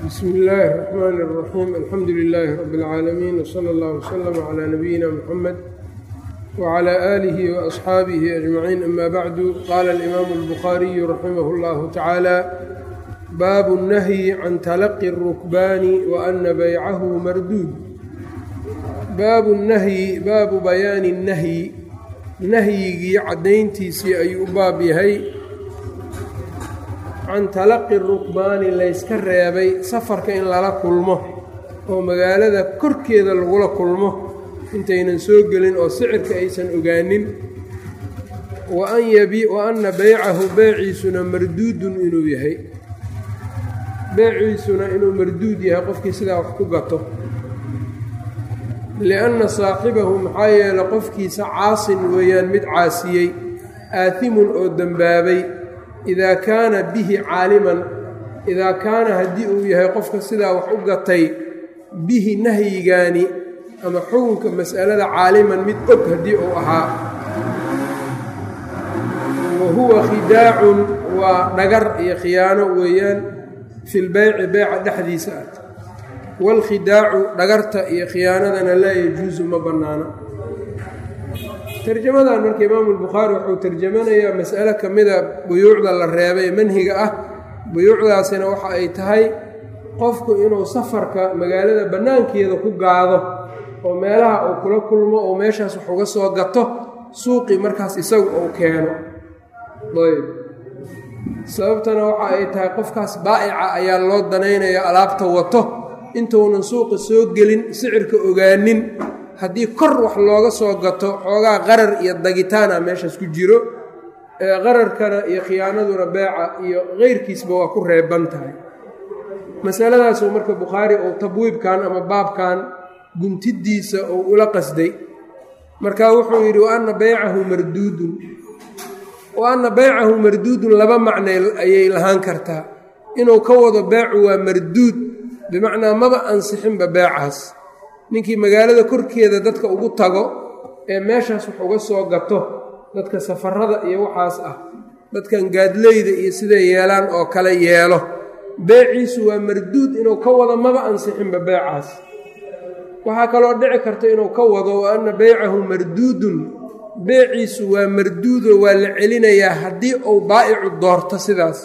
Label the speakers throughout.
Speaker 1: bsmi illaahi الرaxmaan الraxiim alxamdu lilaahi rabi اlcaalamiin wslى اllah wslm clى nabiyina mxamed wclى aalihi waasxaabihi ajmaciin ama bacdu qaala alimaamu اlbukhaariyu raximah اllahu tacaala baabu الnahyi can talaqi الrukbaani waana baycahu marduud baabu nahyi baabu bayaani الnahyi nahyigii caddayntiisii ayuu u baab yahay can talaqi rukbaani layska reebay safarka in lala kulmo oo magaalada korkeeda lagula kulmo intaynan soo gelin oo sicirka aysan ogaanin wa anna beycahu beeciisuna marduudun inuu yahay beeciisuna inuu marduud yahay qofkii sidaa wax ku gato lianna saaxibahu maxaa yeele qofkiisa caasin weeyaan mid caasiyey aatimun oo dembaabay idaa kaana bihi caaliman idaa kaana haddii uu yahay qofka sidaa wax u gatay bihi nahyigaani ama xukunka mas'alada caaliman mid og haddii uu ahaa wa huwa khidaacun waa dhagar iyo khiyaano weeyaan filbeyci beyca dhexdiisa ah waalkhidaacu dhagarta iyo khiyaanadana laa yajuusu ma bannaano tarjamadan marka imaamu lbukhaari wuxuu tarjamanayaa mas'alo ka mida buyuucda la reebay manhiga ah buyuucdaasina waxa ay tahay qofku inuu safarka magaalada bannaankeeda ku gaado oo meelaha uu kula kulmo oo meeshaas wax uga soo gato suuqii markaas isagu uu keeno ayb sababtana waxa ay tahay qofkaas baa'ica ayaa loo danaynayaa alaabta wato intuunan suuqa soo gelin sicirka ogaanin haddii kor wax looga soo gato xoogaa qarar iyo dagitaana meeshaas ku jiro ee qararkana iyo khiyaanaduna beeca iyo keyrkiisba waa ku reeban tahay masaladaasuu marka bukhaari uu tabwiibkan ama baabkan guntidiisa uu ula qasday marka wuxuu yidhi wa anna beycahu marduudun wa anna beycahu marduudun laba macnay ayay lahaan kartaa inuu ka wado beecu waa marduud bimacnaa maba ansixinba beecaas ninkii magaalada korkeeda dadka ugu tago ee meeshaas wax uga soo gato dadka safarada iyo waxaas ah dadkan gaadleyda iyo siday yeelaan oo kale yeelo beeciisu waa marduud inuu ka wado maba ansixinba beecaas waxaa kaloo dhici karta inuu ka wado wa anna beycahu marduudun beeciisu waa marduudo waa la celinayaa haddii uu baa'icu doorto sidaas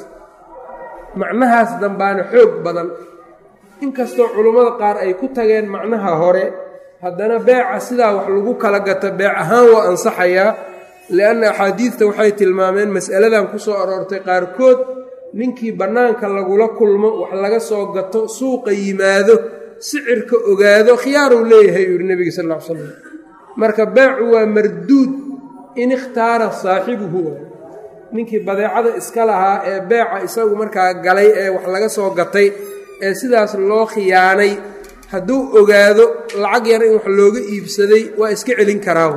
Speaker 1: macnahaas dambaana xoog badan inkastoo culummada qaar ay ku tageen macnaha hore haddana beeca sidaa wax lagu kala gato beec ahaan waa ansaxayaa lianna axaadiidta waxay tilmaameen mas'aladan ku soo aroortay qaarkood ninkii bannaanka lagula kulmo wax laga soo gato suuqa yimaado sicirka ogaado khiyaaruu leeyahay uu yihi nebiga sal ll ly slam marka beecu waa marduud in ikhtaara saaxibuhu ninkii badeecada iska lahaa ee beeca isagu markaa galay ee wax laga soo gatay ee sidaas loo khiyaanay hadduu ogaado lacag yar in wax looga iibsaday waa iska celin karaa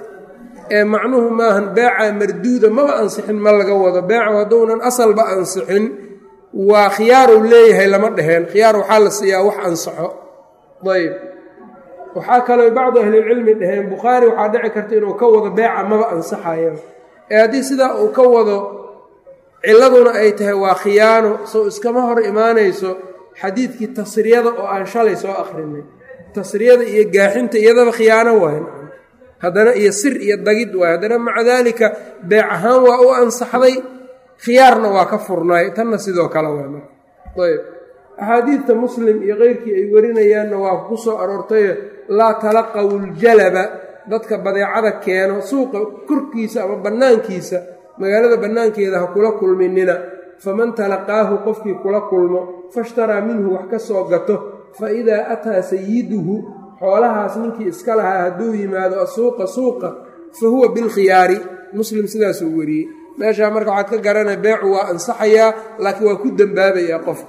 Speaker 1: ee macnuhu maahan beeca marduuda maba ansixin ma laga wado beecu hadduunan asalba ansixin waa khiyaaruu leeyahay lama dheheen khiyaar waxaa la siiyaa wax ansaxo ayb waxaa kaloo bacdu ahlilcilmi dhaheen bukhaari waxaa dhici karta inuu ka wado beeca maba ansaxayo ee haddii sidaa uu ka wado ciladuna ay tahay waa khiyaano sow iskama hor imaanayso xadiidkii tasriyada oo aan shalay soo akhrinay tasriyada iyo gaaxinta iyadaba khiyaano waay haddana iyo sir iyo dagid waay haddana maca daalika beec ahaan waa u ansaxday khiyaarna waa ka furnaay tanna sidoo kale waay marka ayb axaadiidta muslim iyo keyrkii ay warinayaanna waa ku soo aroortayo laa talaqaw ljalaba dadka badeecada keeno suuqa korkiisa ama bannaankiisa magaalada bannaankeeda ha kula kulminina faman talaqaahu qofkii kula kulmo fashtaraa minhu wax ka soo gato fa idaa ataa sayiduhu xoolahaas ninkii iska lahaa hadduu yimaado asuuqa suuqa fa huwa bilkhiyaari muslim sidaasuu wariyey meeshaa marka waxaad ka garanaya beecu waa ansaxayaa laakiin waa ku dembaabayaa qofka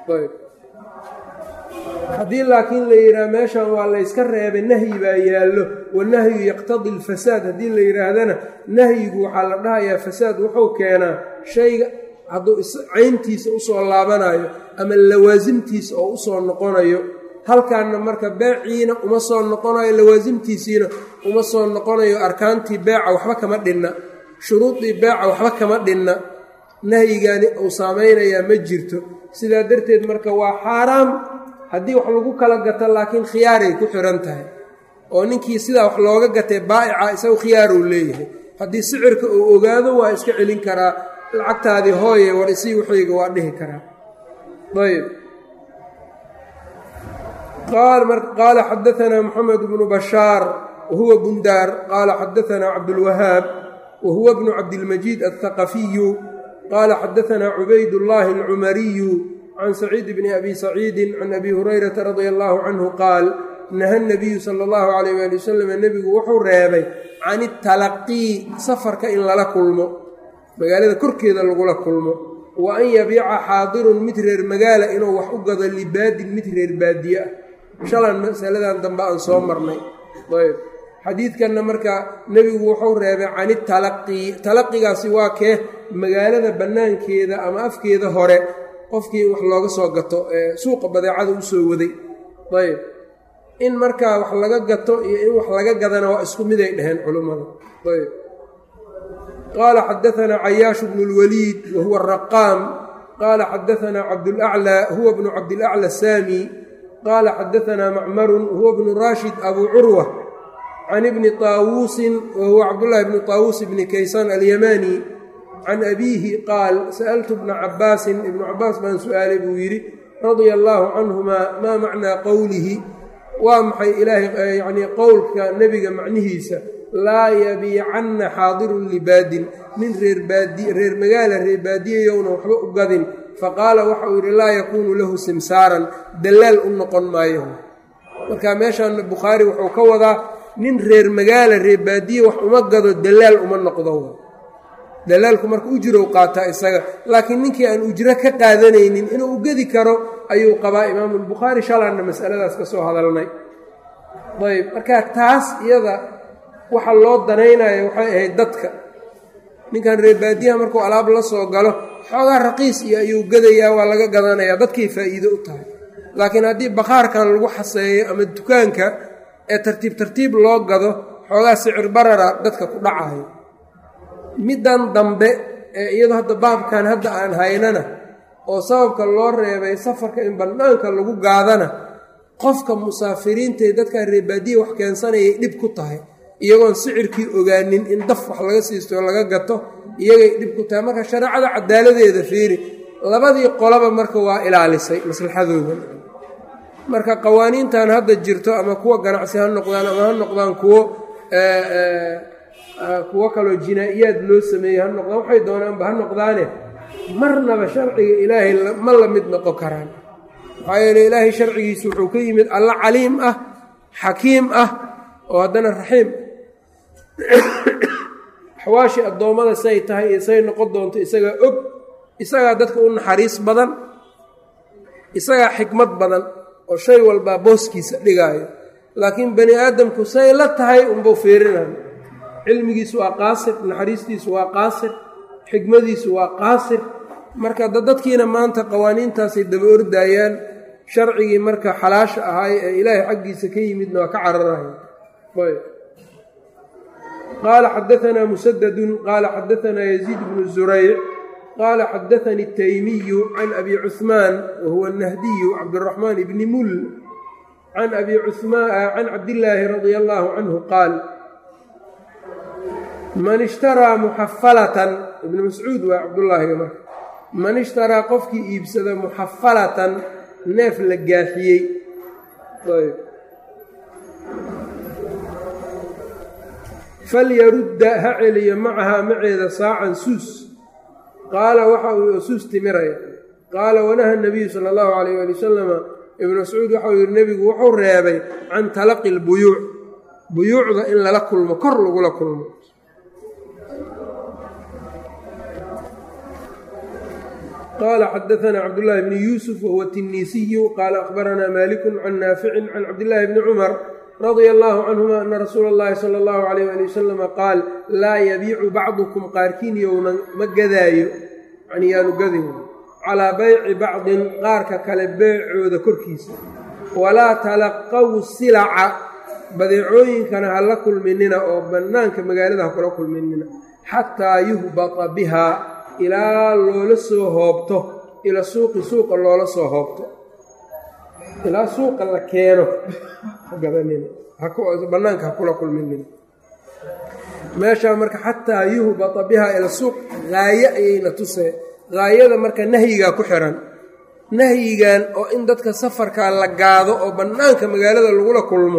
Speaker 1: haddii laakiin la yidhaha meeshan waa layska reebay nahyi baa yaallo wanahyu yaqtadi alfasaad haddii la yidhaahdana nahyigu waxaa la dhahayaa fasaad wuxuu keenaa shayga hadduu cayntiisa usoo laabanayo ama lawaasimtiisa oo usoo noqonayo halkaanna marka beeciina uma soo noqonayo lawaasimtiisiina uma soo noqonayo arkaantii beeca waxba kama dhinna shuruudii beeca waxba kama dhinna nahyigaani uu saamaynayaa ma jirto sidaa darteed marka waa xaaraam haddii wax lagu kala gato laakiin khiyaaray ku xihan tahay oo ninkii sidaa wax looga gatay baa'ica isagu khiyaaruu leeyahay haddii sicirka uu ogaado waa iska celin karaa lacagtaadii hooye war isii waxayga waa dhihi karaa ayb qaala xadaanaa moxamed bnu bashaar wahuwa bundaar qaala xadaanaa cabdulwahaab wahuwa bnu cabdilmajiid althaqafiyu qaala xadaanaa cubaydullaahi alcumariyu can saciid bni abi saciidin can abi hurayrata radia allaahu canhu qaal naha nabiyu sala allahu calayh waali wasalam nebigu wuxuu reebay can italaqii safarka in lala kulmo magaalada korkeeda lagula kulmo wa an yabiica xaadirun mid reer magaala inuu wax u gado libaadin mid reer baadiye ah shalan masaladan dambe aan soo marnay ayb xadiidkanna marka nebigu wuxuu reebay can italaqii talaqigaasi waa kee magaalada bannaankeeda ama afkeeda hore qofkii wax looga soo gato ee suuqa badeecada u soo waday ayb in markaa wax laga gato iyo in wax laga gadana waa isku miday dheheen culummada ayb qaala xadaanaa cayaashu bnu lwaliid wahuwa araqaam qaala xadaanaa cabdulaclى huwa bnu cabdilaclى saami qaala xadaanaa macmarun huwa bnu raashid abu curwa can ibni taawuusin wahuwa cabdullaahi bni taawuus bni kaysaan alyamaani can abiihi qaal sa'altu bna cabaasin ibnu cabaas baan su-aalay buu yidhi radia allaahu canhumaa maa macnaa qowlihi waa maxay ilaahay yacnii qowlka nebiga macnihiisa laa yabiicanna xaadirun libaadin nin reer baadi reer magaala reer baadiyayowna waxba u gadin faqaala waxa uu yidhi laa yakuunu lahu simsaaran dallaal u noqon maayo marka meeshaan bukhaari wuxuu ka wadaa nin reer magaala reer baadiye wax uma gado dallaal uma noqdo dalaalku marka ujirow qaataa isaga laakiin ninkii aan ujro ka qaadanaynin inuu u gedi karo ayuu qabaa imaamulbukhaari shalanna masaladaas ka soo hadalnay ayb marka taas iyada waxa loo danaynayo waxay ahayd dadka ninkan reer baadiyaha markuu alaab la soo galo xoogaa raqiis iyo ayuu gadayaa waa laga gadanayaa dadkay faa'iido u tahay laakiin haddii bakhaarkan lagu xaseeyo ama dukaanka ee tartiib tartiib loo gado xoogaa sicir barara dadka ku dhacayo middan dambe ee iyadoo hadda baabkan hadda aan haynana oo sababka loo reebay safarka in bannaanka lagu gaadana qofka musaafiriintae dadkaa reebaadiya wax keensanayay dhib ku tahay iyagoon sicirkii ogaanin in daf wax laga siisto laga gato iyagay dhib ku tahay marka shareecada cadaaladeeda fiiri labadii qolaba marka waa ilaalisay maslaxadooda marka qawaaniintan hadda jirto ama kuwa ganacsi ha noqdaan ama ha noqdaan kuwo kuwo kaloo jinaa-iyaad loo sameeyey ha noqdaan waxay doonaanba ha noqdaane marnaba sharciga ilaahay ma la mid noqon karaan maxaa yeele ilaahay sharcigiisu wuxuu ka yimid alla caliim ah xakiim ah oo haddana raxiim axwaashii addoommada say tahay iyo say noqon doonto isagaa og isagaa dadka u naxariis badan isagaa xikmad badan oo shay walbaa booskiisa dhigaayo laakiin bani aadamku say la tahay unbuu fiirinayo cilmigiisu waa qaasir naxariistiisu waa qaasir xikmadiisu waa qaasir marka dadkiina maanta qawaaniintaasay daba ordaayaan sharcigii marka xalaasha ahaay ee ilaahay xaggiisa ka yimidna waa ka cararaya qaala xadaanaa musadadun qaala xadaanaa yaziid bnu zurayc qaala xadaanii taymiyu can abi cuhmaan wahuwa nahdiyu cabdiraxmaan bni mul can abi can cabdillaahi radia allaahu canhu qaal man ishtaraa muxafalatan ibnu mascuud waa cabdullaahiga marka man ishtaraa qofkii iibsada muxafalatan neef la gaaxiyey falyarudda ha celiyo macahaa maceeda saacan suus qaala waxa uu suus timiraya qaala wanaha nabiyu sala allahu calayh ali wasalama ibnu mascuud waxau yihi nebigu wuxuu reebay can talaqi lbuyuuc buyuucda in lala kulmo kor lagula kulmo qala xadaana cabdاllahi bni yuusuf wahuwa tinisiyu qaala akhbaranaa maliku can naaficin can cabdillaahi bni cumar radia allahu canhuma ana rasuula اllahi sala اllahu alayh ali wasalama qaal laa yabiicu bacdukum qaarkiin yownan ma gadaayo yani yaanu gadin calaa bayci bacdin qaarka kale beecooda korkiisa walaa talaqaw silaca badeecooyinkana ha la kulminina oo bannaanka magaalada ha kula kulminina xataa yuhbata bihaa ilaa loola soo hoobto ila suuqi suuqa loola soo hoobto ilaa suuqa la keeno hagadanina bannaanka ha kula kulminin meeshaa marka xataa yuhbata bihaa ila suuq haaye ayayna tusee haayada marka nahyigaa ku xiran nahyigan oo in dadka safarkaa la gaado oo bannaanka magaalada lagula kulmo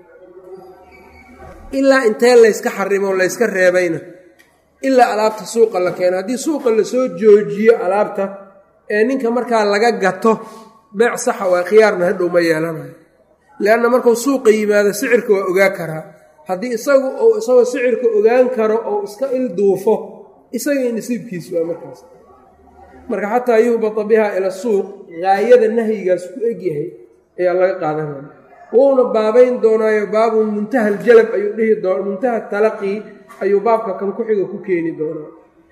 Speaker 1: ilaa intee layska xarimo layska reebayna ilaa alaabta suuqa la keeno haddii suuqa lasoo joojiyo alaabta ee ninka markaa laga gato beec saxa waa khiyaarna hadhow ma yeelanayo leanna markuu suuqa yimaado sicirka waa ogaa karaa haddii isagu uu isagoo sicirka ogaan karo ou iska il duufo isagii nasiibkiisu waa markaas marka xataa yuhbata bihaa ila suuq haayada nahyigaas ku egyahay ayaa laga qaadanaya wuuna baabayn doonaayo baabu muntaha aljalab ayuu dhihi doona muntaha talaqii ayuu baabka kan ku-xiga ku keeni doonaa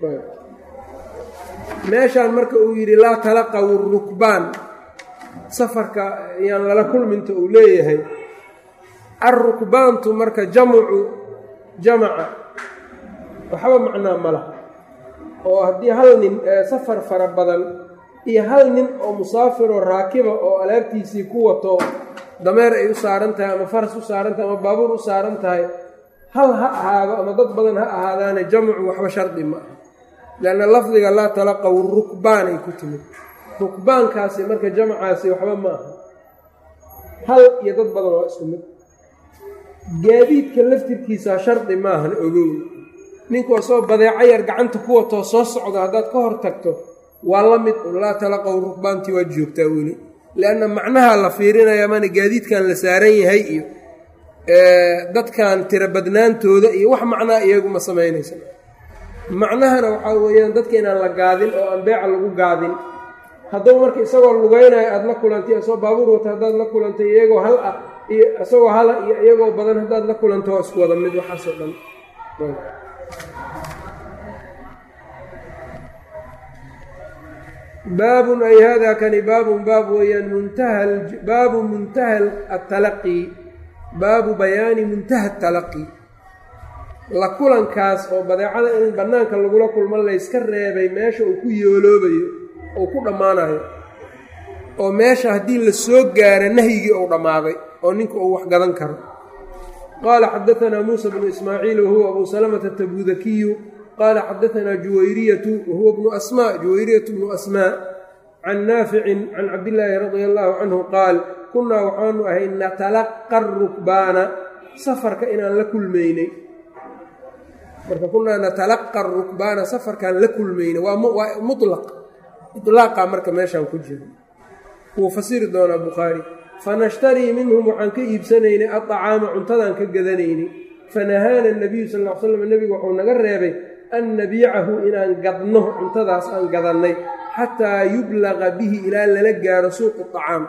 Speaker 1: meeshaan marka uu yidhi laa talaqaw rukbaan safarka yaan lala kulminta uu leeyahay alrukbaantu marka jamcu jamaca waxba macnaa ma laha oo haddii hal nin safar fara badan iyo hal nin oo musaafiroo raakiba oo alaabtiisii ku wato dameer ay u saaran tahay ama faras u saaran tahay ama baabuur u saaran tahay hal ha ahaado ama dad badan ha ahaadaane jamcu waxba shardi ma aha leanna lafdiga laa talaqaw rukbaan ay ku timid rukbaankaasi marka jamcaasi waxba ma aha hal iyo dad badan waa isku mid gaadiidka laftirkiisa shardi maahan ogow ninku asoo badeeco yar gacanta ku watoo soo socdo haddaad ka hor tagto waa la mid un laa talaqaw rukbaantii waad joogtaa weli lianna macnaha la fiirinaya mana gaadiidkan la saaran yahay iyo dadkan tiro badnaantooda iyo wax macnaa iyaguma samaynaysa macnahana waxaa weeyaan dadka inaan la gaadin oo aan beeca lagu gaadin hadduu marka isagoo lugaynayo aada la kulantay isagoo baabuur wata haddaad la kulantay iyagoo hal ah iyo isagoo hala iyo iyagoo badan haddaad la kulanto waa isku wada mid waxaasoo dhan baabun ay hada kani baabun baab weeyaan muntaha baabu muntaha atalaqi baabu bayaani muntaha atalaqi la kulankaas oo badeecada in bannaanka lagula kulmo layska reebay meesha uu ku yooloobayo oo ku dhammaanayo oo meesha haddii la soo gaaro nahyigii uu dhammaaday oo ninka uu wax gadan karo qaala xadaanaa muusa bnu ismaaciil wahuwa abuu salamata tabudakiyu qaala xadaanaa juwayriyatu wahuwa bnu asmaa juwayriyatu bnu asmaa can naaficin can cabdillaahi radia allaahu canhu qaal kunnaa waxaanu ahay natalaqa rukbaana safarka inaan la kulmaynay marka kunaa natalaqa rukbaana safarkaan la kulmaynay waa mulaq ilaaqa marka meeshaan ku jiro wuu fasiri doonaa bukhaari fanashtarii minhum waxaan ka iibsanaynay aacaama cuntadaan ka gadanaynay fanahaana nabiyu sal l slam nebigu wuxuu naga reebay an nabiicahu inaan gadno cuntadaas aan gadannay xataa yublaqa bihi ilaa lala gaaro suuqu acaam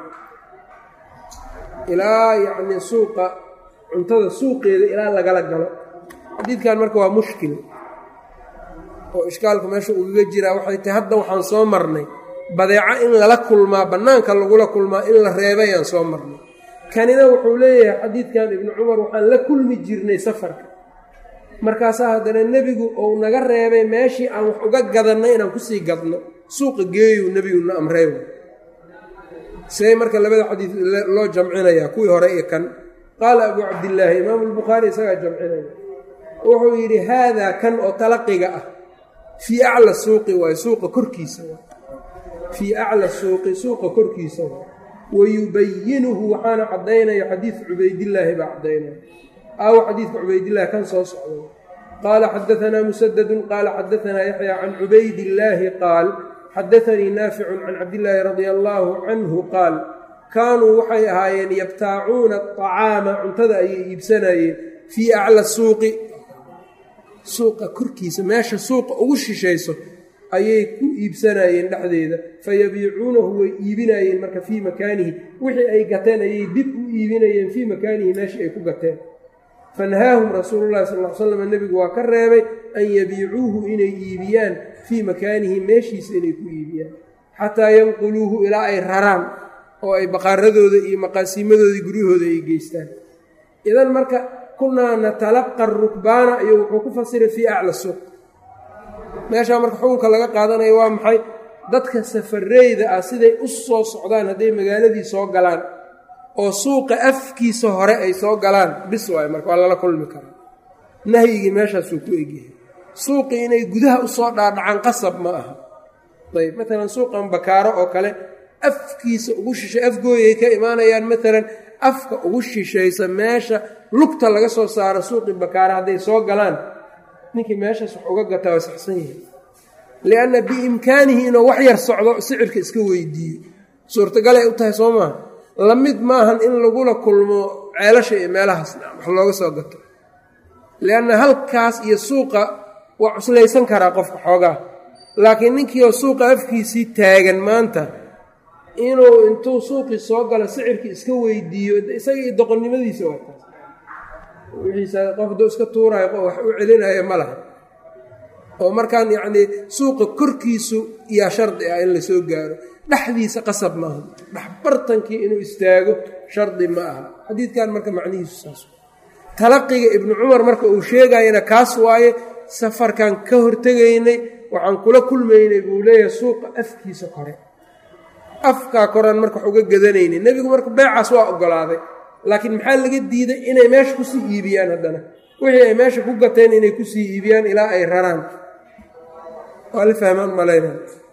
Speaker 1: ilaa yacnii suuqa cuntada suuqeeda ilaa lagala galo xadiidkan marka waa mushkil oo ishkaalku meesha ugaga jiraa waxay tahay hadda waxaan soo marnay badeeco in lala kulmaa bannaanka lagula kulmaa in la reebayaan soo marnay kanina wuxuu leeyahay xadiidkan ibnu cumar waxaan la kulmi jirnay safarka markaasaa haddana nebigu uu naga reebay meeshii aan wax uga gadannay inaan kusii gadno suuqa geeyuu nebiguna amrey see marka labada xadiid loo jamcinayaa kuwii hore iyo kan qaala abuu cabdillaahi imaamu lbukhaari isagaa jamcinaya wuxuu yidhi haadaa kan oo talaqiga ah fii acla suuqi waayo suuqa korkiisa waay fii acla suuqi suuqa korkiisa waay wayubayinuhu waxaana caddaynaya xadiid cubaydillaahi baa caddaynaya aawo xadiidka cubaydillaahi kan soo socda qaala xadaanaa musadadun qaala xadaanaa yaxya can cubaydillaahi qaal xadaanii naaficun can cabdillaahi radia allaahu canhu qaal kaanuu waxay ahaayeen yabtaacuuna acaama cuntada ayay iibsanayeen fii acla suuqi suuqa korkiisa meesha suuqa ugu shishayso ayay ku iibsanayeen dhexdeeda fayabiicuunahu way iibinayeen marka fii makaanihi wixii ay gateen ayay dib u iibinayeen fii makaanihi meeshii ay ku gateen fanahaahum rasuululahi sal l slam nebigu waa ka reebay an yabiicuuhu inay iibiyaan fii makaanihi meeshiisa inay ku iibiyaan xataa yanquluuhu ilaa ay raraan oo ay baqaaradooda iyo maqaasiimadoodii guryahooda ay geystaan idan marka kunaa natalaqa rukbaana iyo wuxuu ku fasiray fii acla suuq meeshaa marka xukunka laga qaadanayo waa maxay dadka safareyda ah siday u soo socdaan hadday magaaladii soo galaan oo suuqa afkiisa hore ay soo galaan bis waay marka waa lala kulmi karaa nahyigii meeshaasuu ku egyahay suuqii inay gudaha usoo dhaadhacaan qasab ma aha ayb maalan suuqan bakaaro oo kale afkiisa ugu shishay afgooyay ka imaanayaan maalan afka ugu shishaysa meesha lugta laga soo saaro suuqii bakaara hadday soo galaan ninkii meeshaas wax uga gataa waa saxsan yahay lianna biimkaanihi inuu wax yar socdo sicirka iska weydiiyo suurtagalay u tahay soo maaha la mid maahan in lagula kulmo ceelasha iyo meelahaas wax looga soo gato lianna halkaas iyo suuqa waa cuslaysan karaa qofka xoogaa laakiin ninkiioo suuqa afkiisii taagan maanta inuu intuu suuqii soo galo sicirkii iska weydiiyo isaga iyo doqonnimadiisa waa taas wixiisa qof hadduu iska tuuraayo wax u celinayo ma laha oo markaan yacnii suuqa korkiisu yaa shardi ah in lasoo gaaro dhexdiisa qasab maaha dhexbartankii inuu istaago shardi ma aha xadiidkan marka macnihiisu saas talaqiga ibnu cumar marka uu sheegayana kaas waaye safarkan ka hortegaynay waxaan kula kulmaynay buu leeyahay suuqa afkiisa kore afkaa koraan marka wax uga gadanaynin nebigu marka beecaas waa ogolaaday laakiin maxaa laga diiday inay meesha kusii iibiyaan haddana wixii ay meesha ku gateen inay kusii iibiyaan ilaa ay raraan waa la fahmaan malayna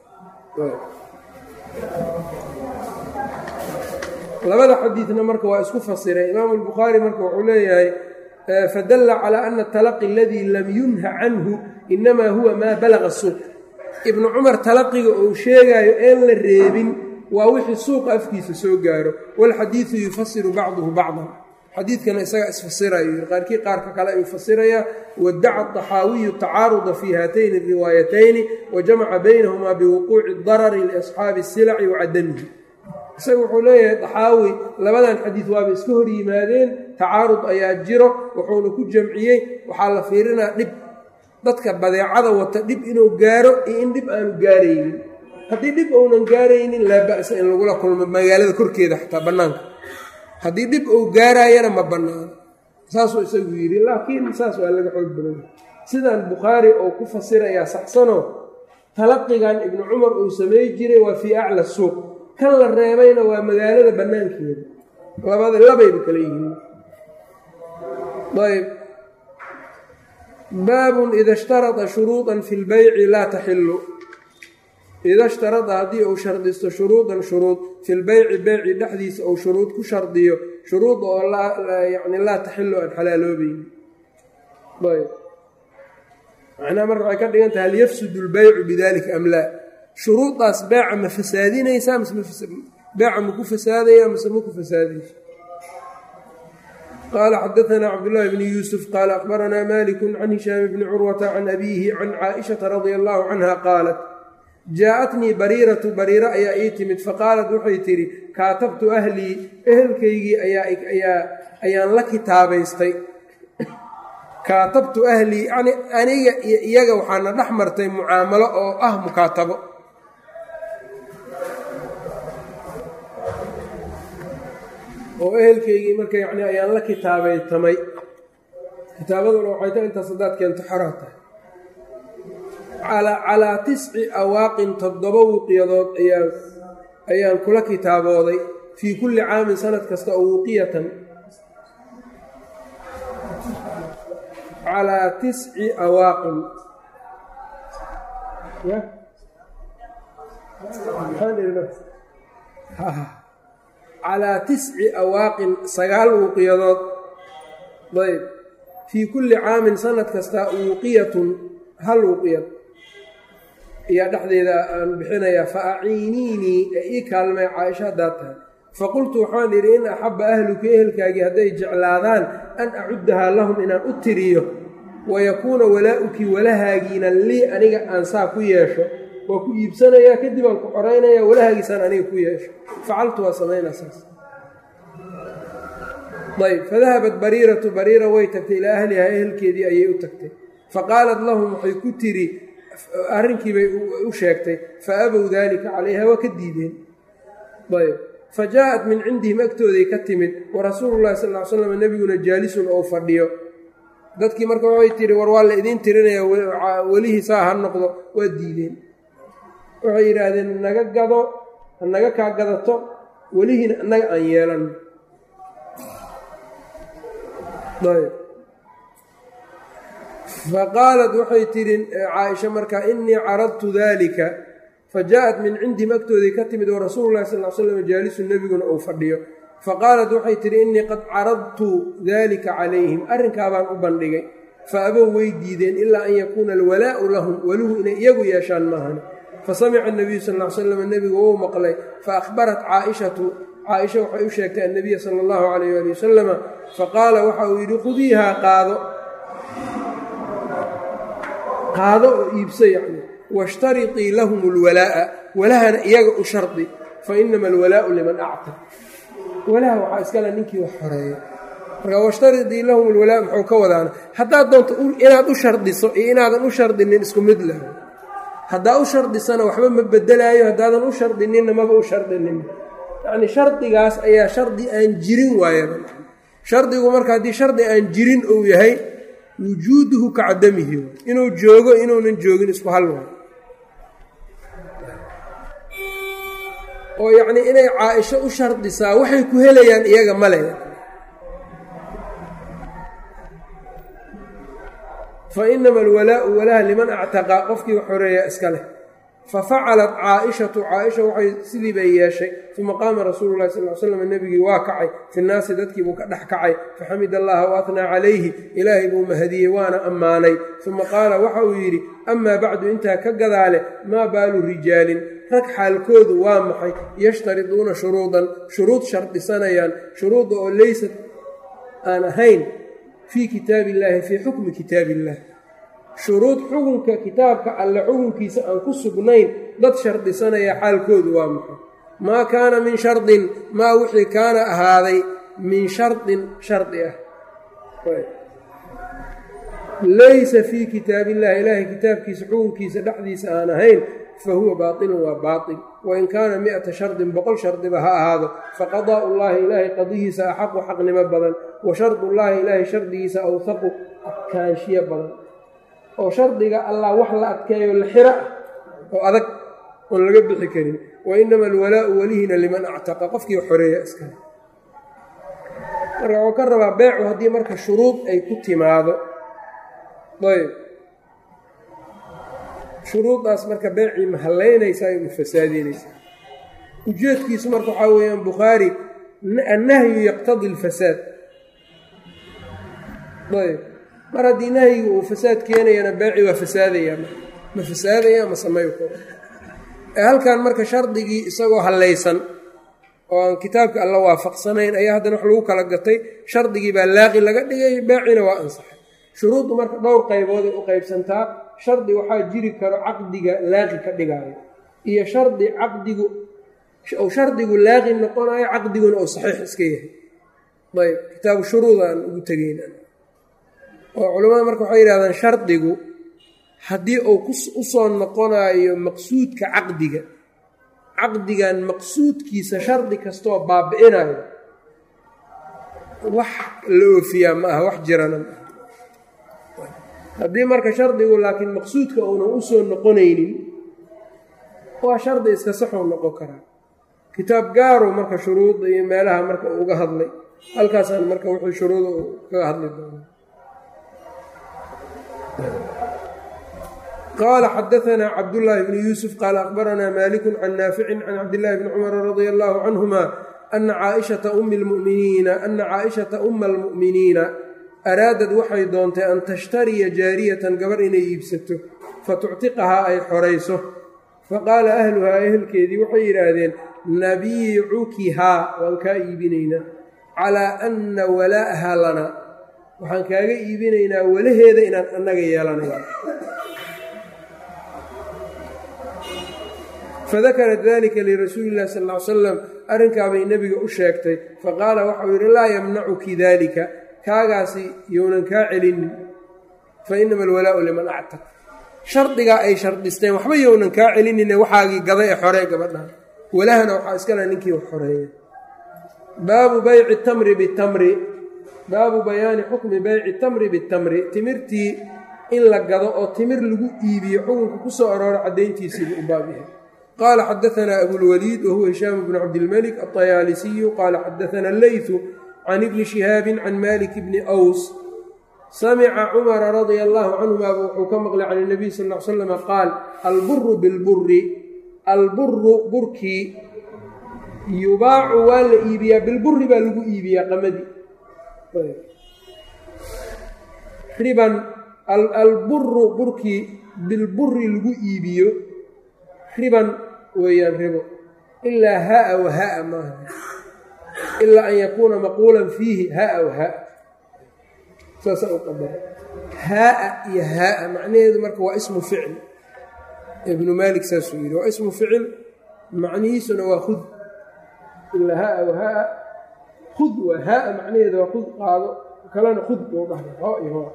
Speaker 1: labada xadiidna marka waa isku fasiray imaamu albukhaari marka wuxuu leeyahay fadalla calaa ana atalaqi aladii lam yunha canhu inamaa huwa maa balaga suuq ibnu cumar talaqiga uu sheegaayo een la reebin waa wixii suuqa afkiisa soo gaaro walxadiidu yufasiru bacduhu bacdan xadiidkana isagaa isfasirayo qaarkii qaarka kale ayuu fasirayaa wadaca طaxaawiyu tacaaruda fii haatayni riwaayatayni wa jamaca baynahumaa biwuquuci darari liasxaabi silaci wa cadamihi isaga wuxuu leeyahay daxaawi labadan xadiid waaba iska hor yimaadeen tacaarud ayaa jiro wuxuuna ku jamciyey waxaa la fiirinaa dhib dadka badeecada wata dhib inuu gaaro iyo in dhib aanu gaaraynin haddii dhib uunan gaaraynin laa ba'sa in lagula kulmo magaalada korkeeda xataa bannaanka haddii dhib uu gaaraayana ma bannaano saasuu isagu yidhi laakiin saas waa laga xoog badanya sidan bukhaari oo ku fasirayaa saxsanoo talaqigan ibnu cumar uu samey jiray waa fii acla suuq kan la reebayna waa magaalada bannaankeeda labada labayba kala yihiin ayb baabun ida ishtarada shuruudan fi lbeyci laa taxilu ida ishtarada haddii uu shardisto shuruudan shuruud fi lbeyci beyci dhexdiisa uu shuruud ku shardiyo shuruud oo yani laa taxilu aan xalaaloobayni ayb macnaha marka waxay ka dhigan tahay hal yafsudu lbeycu bidalika am laa shuruudaas beeca ma fasaadinaysaa mise beeca maku fasaadaya mise maku fasaadayso qaala xadaanaa cabdullaahi bni yuusuf qaala akhbaranaa maliku can hishaam bni curwata can abiihi can caaishata radia allahu canha qaalat jaa-atnii bariiratu bariiro ayaa ii timid faqaalat waxay tidhi kaatabtu ahlii ehelkaygii ayaan la kitaabaystay kaatabtu ahlii yani aniga iyo iyaga waxaana dhex martay mucaamalo oo ah mukaatabo oo ehelkaygii marka yani ayaan la kitaabaytamay kitaabaduna waxay ta intaas haddaad keento xaraa tahay calaa tisci awaaqin toddoba wuqiyadood ayaan ayaan kula kitaabooday fii kulli caamin sanad kasta oo wuqiyatan calaa tisci awaaqin calaa tisci awaaqin sagaal wuuqiyadood ayb fii kulli caamin sanad kasta wuuqiyatun hal wuuqiyad ayaa dhexdeeda aan bixinayaa fa aciiniinii ee ii kaalmay caaisha haddaad tahay faqultu waxaan idhi in axabba ahluka ehelkaagii hadday jeclaadaan an acuddahaa lahum inaan u tiriyo wayakuuna walaa-uki walahaagiina lii aniga aan saa ku yeesho waa ku iibsanayaa kadib aan ku xoraynaya walahaagiisaan aniga ku yeesho facaltu waa samaynaa saas ayb fadahabat bariiratu bariira way tagtay ilaa ahlihaa ehelkeedii ayay u tagtay faqaalat lahum waxay ku tiri arrinkiibay u sheegtay fa abow daalika calayha waa ka diideen ayb fa jaa-at min cindihim agtooday ka timid wa rasuulu llahi sal ly slam nebiguna jaalisun ou fadhiyo dadkii marka waxay tihi war waa la idiin tirinaya welihii saa ha noqdo waa diideen waxay yidhaahdeen naga gado hanaga kaa gadato welihiina annaga aan yeelanno ayb faqaalat waxay tidhi caaisha markaa innii caradtu daalika fa jaa-at min cindihim agtoodii ka timid oo rasuulu llahi sal l slam jaalisu nebiguna uu fadhiyo faqaalat waxay tidhi innii qad caradtu daalika calayhim arrinkaabaan u bandhigay fa abow way diideen ilaa an yakuuna alwalaa'u lahum waluhu inay iyagu yeeshaan maahani fasamica anabiyu sal l slam nebigu wou maqlay faahbarat caaishatu caaisha waxay u sheegtay annabiya sala allahu calayh ali wasalama faqaala waxa uu yidhi khudiihaa qaado qaado oo iibso yacni washtariطii lahum اlwalaa'a walahana iyaga u shardi fainama alwalaa'u liman actaq walaha waxaa iskale ninkii wax xoreeya marka washtariطii lahum اlwalaa muxuu ka wadaana haddaad doonto inaad u shardiso iyo inaadan u shardinin isku mid lah haddaa u shardisana waxba ma bedelaayo haddaadan u shardininna maba u shardinin yacni shardigaas ayaa shardi aan jirin waayaba shardigu marka haddii shardi aan jirin uu yahay wujuuduhu ka cadamihi inuu joogo inuunan joogin isku hal waay oo yacnii inay caa-isho u shardisaa waxay ku helayaan iyaga male fa inama alwalaa'u walaha liman actaqa qofkii wax xoreeyaa iska leh fa facalat caa-ishatu caa-isha waxay sidii bay yeeshay uma qaama rasuulu llahi sal l slam nebigii waa kacay fi nnaasi dadkiibuu ka dhex kacay faxamid allaha wa atnaa calayhi ilaahay buu mahadiyey waana ammaanay uma qaala waxa uu yidhi amaa bacdu intaa ka gadaale maa baalu rijaalin rag xaalkoodu waa maxay yashtariduuna shuruudan shuruud shardisanayaan shuruudda oo leysat aan ahayn fii kitaabi illaahi fii xukmi kitaabi illah shuruud xukunka kitaabka alle xukunkiisa aan ku sugnayn dad shardisanaya xaalkoodu waa maxay maa kaana min shardin maa wixii kaana ahaaday min shardin shardi ah laysa fii kitaabillahi ilaahay kitaabkiisa xukunkiisa dhexdiisa aan ahayn fa huwa baatilun waa baatil wain kaana mi-ata shardin boqol shardiba ha ahaado faqadaa'u llaahi ilaahay qadihiisa axaqu xaqnimo badan wa shardullaahi ilaahay shardigiisa awhaqu adkaanshiyo badan oo shardiga allah wax la adkeeyo la xiro ah oo adag oon laga bixi karin wa inama alwalaa'u welihina liman actaqa qofkii xoreeya iskale marka wuu ka rabaa beecu haddii marka shuruud ay ku timaado ayb shuruuddaas marka beecii ma hallaynaysaa ma fasaadinaysaa ujeedkiisu marka waxaa weeyaan bukhaari annahyu yaqtadi alfasaad ayb mar haddii nahyiga uu fasaad keenayana beeci waa fasaadayaa ma fasaadaya ma sameyo ee halkan marka shardigii isagoo hallaysan oo aan kitaabka alla waafaqsanayn ayaa haddana wax lagu kala gatay shardigii baa laaqi laga dhigay beecina waa ansaxay shuruuddu marka dhowr qaybooday u qaybsantaa shardi waxaa jiri karo caqdiga laaqi ka dhigaayo iyo shardi caqdigu ou shardigu laaqi noqonayo caqdiguna ou saxiix iska yahay ayb kitaabu shuruud aan ugu tegeyna oo culimmada marka waxay yidhahdaan shardigu haddii uu u soo noqonayo maqsuudka caqdiga caqdigan maqsuudkiisa shardi kastoo baabi'inayo wax la oofiyaa ma aha wax jirana ma aha haddii marka shardigu laakiin maqsuudka uunan u soo noqonaynin waa shardi iska saxuu noqon karaa kitaab gaaru marka shuruudda iyo meelaha marka uga hadlay halkaasaan marka wuxuu shuruuda kaga hadli doona qala xadaanaa cabdullaahi bni yuusuf qaala akhbaranaa maaliku can naaficin can cabdillaahi bni cumara radia allaahu canhuma ana caaishata ummi lmuminiina ana caaishata umma almu'miniina araadad waxay doontay an tashtariya jaariyatan gabar inay iibsato fatuctiqahaa ay xorayso faqaala ahluhaa ehelkeedii waxay yidhaahdeen nabiicukihaa waan kaa iibinaynaa calaa anna walaa'ahaa lanaa waxaan kaaga iibinaynaa walaheeda inaan annaga yeelanayno fadakarat dalika lirasuuli illahi sal ly salam arrinkaabay nebiga u sheegtay faqaala waxau yidhi laa yamnacuki daalika kaagaasi younan kaa celinin fa inama alwalaa'u liman actaq shardigaa ay shardisteen waxba younan kaa celinine waxaagii gada ee xoree gabadhan walahana waxaa iskala ninkii wax xoreeya baabu bayci tamri bitamri baabu bayaani xukmi bayci tamri bitamri timirtii in la gado oo timir lagu iibiyo xukunka ku soo arooro caddayntiisiibu u baab yahay qala xadaanaa abulwaliid wahuwa hishaam bnu cabdilmalik aطayaalisiyu qaala xadaana leytu can ibni shihaabi can malik bni ws samica cumara radia allahu canhumaaba wuxuu ka maqlay can اnabiy sal l slama qaal alburu bilburi alburu burkii yubaacu waa la iibiyaa bilburi baa lagu iibiyaa qamadii riban alburu burkii bilburi lagu iibiyo riban weeyaan ribo ilaa haa wa haa maaha ilaa an yakuuna maquulan fiihi haa wa haa saasaa u qadara haaa iyo haaa macnaheedu marka waa ismu ficil ibnu maalik saasuu yidhi waa ismu ficil macnihiisuna waa khud ilaa haaa wa haaa khud waa haaa macnaheedu waa khud qaado kalena khud buu dhahay ho iyo ho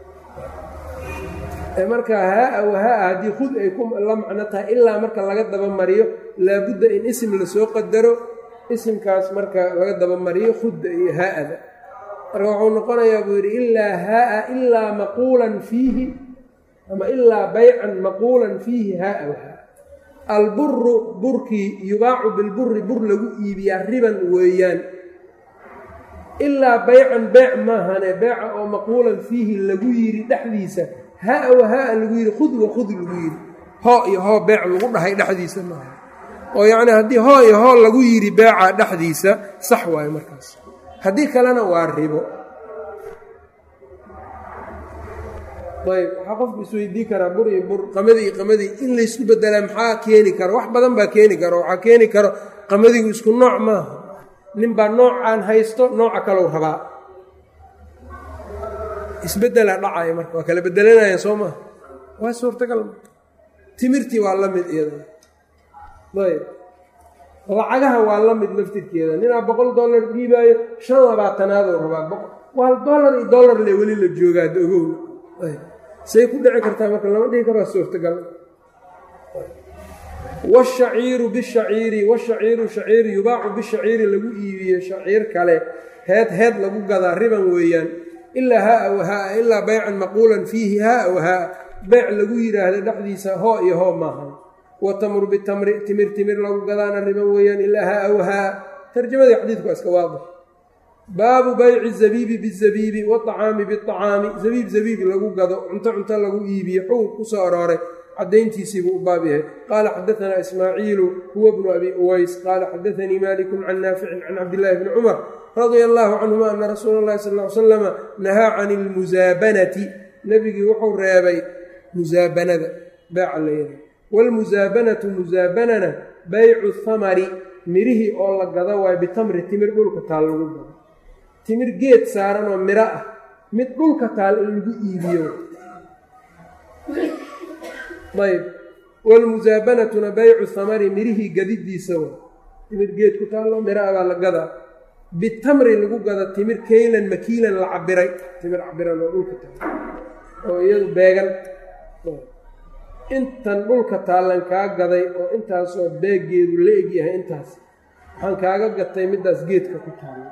Speaker 1: marka haaa wa haaa haddii khud ay ku la macno tahay ilaa marka laga dabamariyo laabudda in isim lasoo qadaro isimkaas marka laga dabamariyo khudda iyo haa'ada marka wuxuu noqonayaa buu yidhi ilaa haaa ilaa maquulan fiihi ama ilaa baycan maquulan fiihi haaa wa haa alburu burkii yubaacu bilburi bur lagu iibiyaa riban weeyaan ilaa baycan beec maahane beeca oo maquulan fiihi lagu yidhi dhexdiisa haa wa haa lagu yidhi khud wa khud lagu yidhi hoo iyo hoo beec lagu dhahay dhexdiisa maaha oo yacni haddii hoo iyo hoo lagu yidhi beeca dhexdiisa sax waayo markaas haddii kalena waa ribo ayb waxaa qofku isweydii karaa bur iyo bur qamadii iyo qamadii in laysku bedelaa maxaa keeni karo wax badan baa keeni karo waxaa keeni karo qamadigu isku nooc maaha ninbaa noocaan haysto nooca kalou rabaa isbedelaa dhacaya marka waa kala bedelanaya soo maha waa suurtagal timirtii waa la mid iyada ayb lacagaha waa la mid laftirkeeda ninaa boqol dollar dhiibaayo shan labaatanaadou rabaa waa dollar iyo dollar le weli la joogaa ogow say ku dhici kartaa marka lama dhihi karo waa suurtagal washaciiru bishaciiri washaciiru shaciir yubaacu bishaciiri lagu iibiyo shaciir kale heed heed lagu gadaa riban weeyaan ilaa haaa wa haaa ilaa baycan maquulan fiihi haaa wa haaa beyc lagu yidhaahda dhexdiisa hoo iyo hoo maaha wa tamru bitamri timir timir lagu gadaana riban weeyaan ilaa haaa wa haaa tarjamadii xadiidku waa iska waadix baabu bayci zabiibi bizabiibi waacaami biacaami zabiib zabiib lagu gado cunto cunto lagu iibiyo xugub ku soo arooray cadayntiisiibuu u baab yahay qaala xadaanaa ismaaciilu huwa bnu abi uways qaala xadaanii malikun can naaficin can cabdillaahi bni cumar radia allaahu canhuma ana rasuula اllahi sal l slama nahaa can ilmusaabanati nebigii wuxuu reebay musaabanada beeca layada wاlmusaabanatu musaabanana baycu hamari mirihii oo la gado waayo bitamri timir dhulka taal lagu gado timir geed saaran oo miro ah mid dhulka taal in lagu iibiyo ayb wlmusaabanatuna baycu hamari mirihii gadidiisa wa timir geed ku taallo miro ah baa la gadaa bitamri lagu gado timir keylan makiilan la cabiray timir cabiran oo dhulka taal oo iyadu beegan intan dhulka taallan kaa gaday oo intaasoo beeggeedu la egyahay intaas waxaan kaaga gatay middaas geedka ku taalla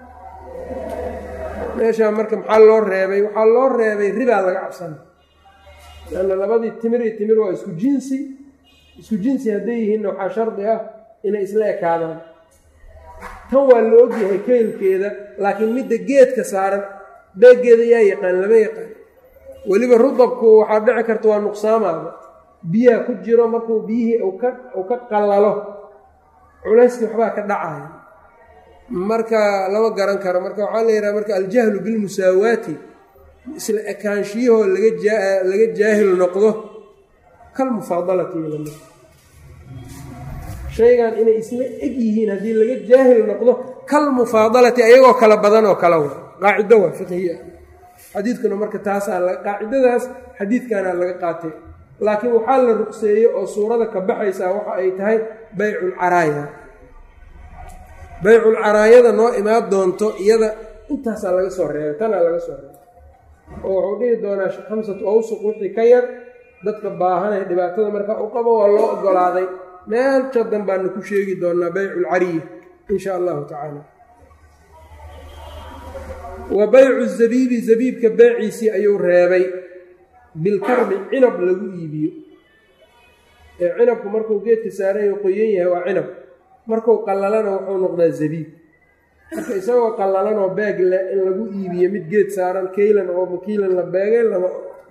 Speaker 1: meeshaa marka maxaa loo reebay waxaa loo reebay ribaa laga cabsana lanna labadii timir iyo timir waa isku jinsi isku jinsi hadday yihiinna waxaa shardi ah inay isla ekaadaan tan waa la ogyahay keylkeeda laakiin midda geedka saaran beeggeeda yaa yaqaan lama yaqaan weliba rudabku waxaa dhici karta waa nuqsaamaada biyaha ku jiro markuu biyihii uu ka qallalo culayskii waxbaa ka dhacaya marka lama garan karo marka waxaa la yidhaha marka aljahlu bilmusaawaati isla ekaanshiyahoo laga jaahil noqdo kalmufaadalati lamid shaygan inay isla eg yihiin haddii laga jaahil noqdo kalmufaadalati ayagoo kala badan oo kala wa qaacido waa fiqhiya xadiidkuna marka taasaa qaacidadaas xadiidkanaa laga qaatay laakiin waxaa la ruqseeyey oo suurada ka baxaysaa waxa ay tahay bayculcaraaya bayculcaraayada noo imaan doonto iyada intaasaa laga soo reebay tanaa laga soo reebay oo wuxuu dhihi doonaa khamsatu awsuq wixii ka yar dadka baahanay dhibaatada markaa u qabo waa loo ogolaaday meel jadan baanu ku sheegi doonaa bayculcariya in sha allahu tacaala wa baycu zabiibi zabiibka beeciisii ayuu reebay bilkarbi cinab lagu iibiyo ee cinabku markuu geedka saarayo qoyan yahay waa cinab markuu qallalana wuxuu noqdaa zabiib marka isagoo qallalanoo beeg leh in lagu iibiyo mid geed saaran kaylan oo makiilan la beegay lama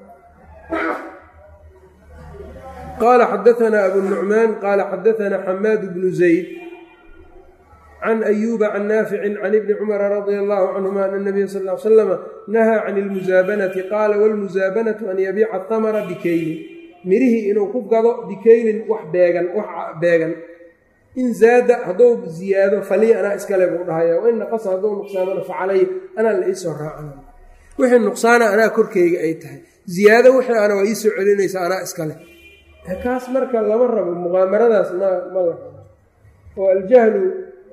Speaker 1: qaala xadaanaa abu nucmaan qaala xadaanaa xamaad bnu zayd can ayuuba can naaficin can ibni cumara radia allahu canhuma ana nabiya sal l slama nahaa can ilmusaabanati qaala walmusaabanatu an yabiica tamara bikaylin mirihii inuu ku gado bikaylin wax beegan wax beegan in zaada hadduu ziyaado falii anaa iskale buu dhahaya wain naqasa hadduu nuqsaamana facalay anaa la iisoo raacana wixii nuqsaana anaa korkeyga ay tahay ziyaado wixii ana waa iisoo celinaysa anaa iskale kaas marka lama rabo muqaamaradaas ma ma la rabo oo aljahlu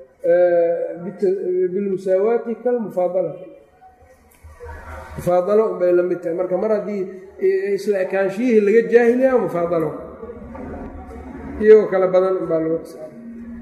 Speaker 1: bilmusaawaati kalmufaadala mufaadalo unbay la mid tahay marka mar haddii isla ekaanshiyihii laga jaahiliya mufaadalo iyagoo kale badan unbaa lagu xisaaba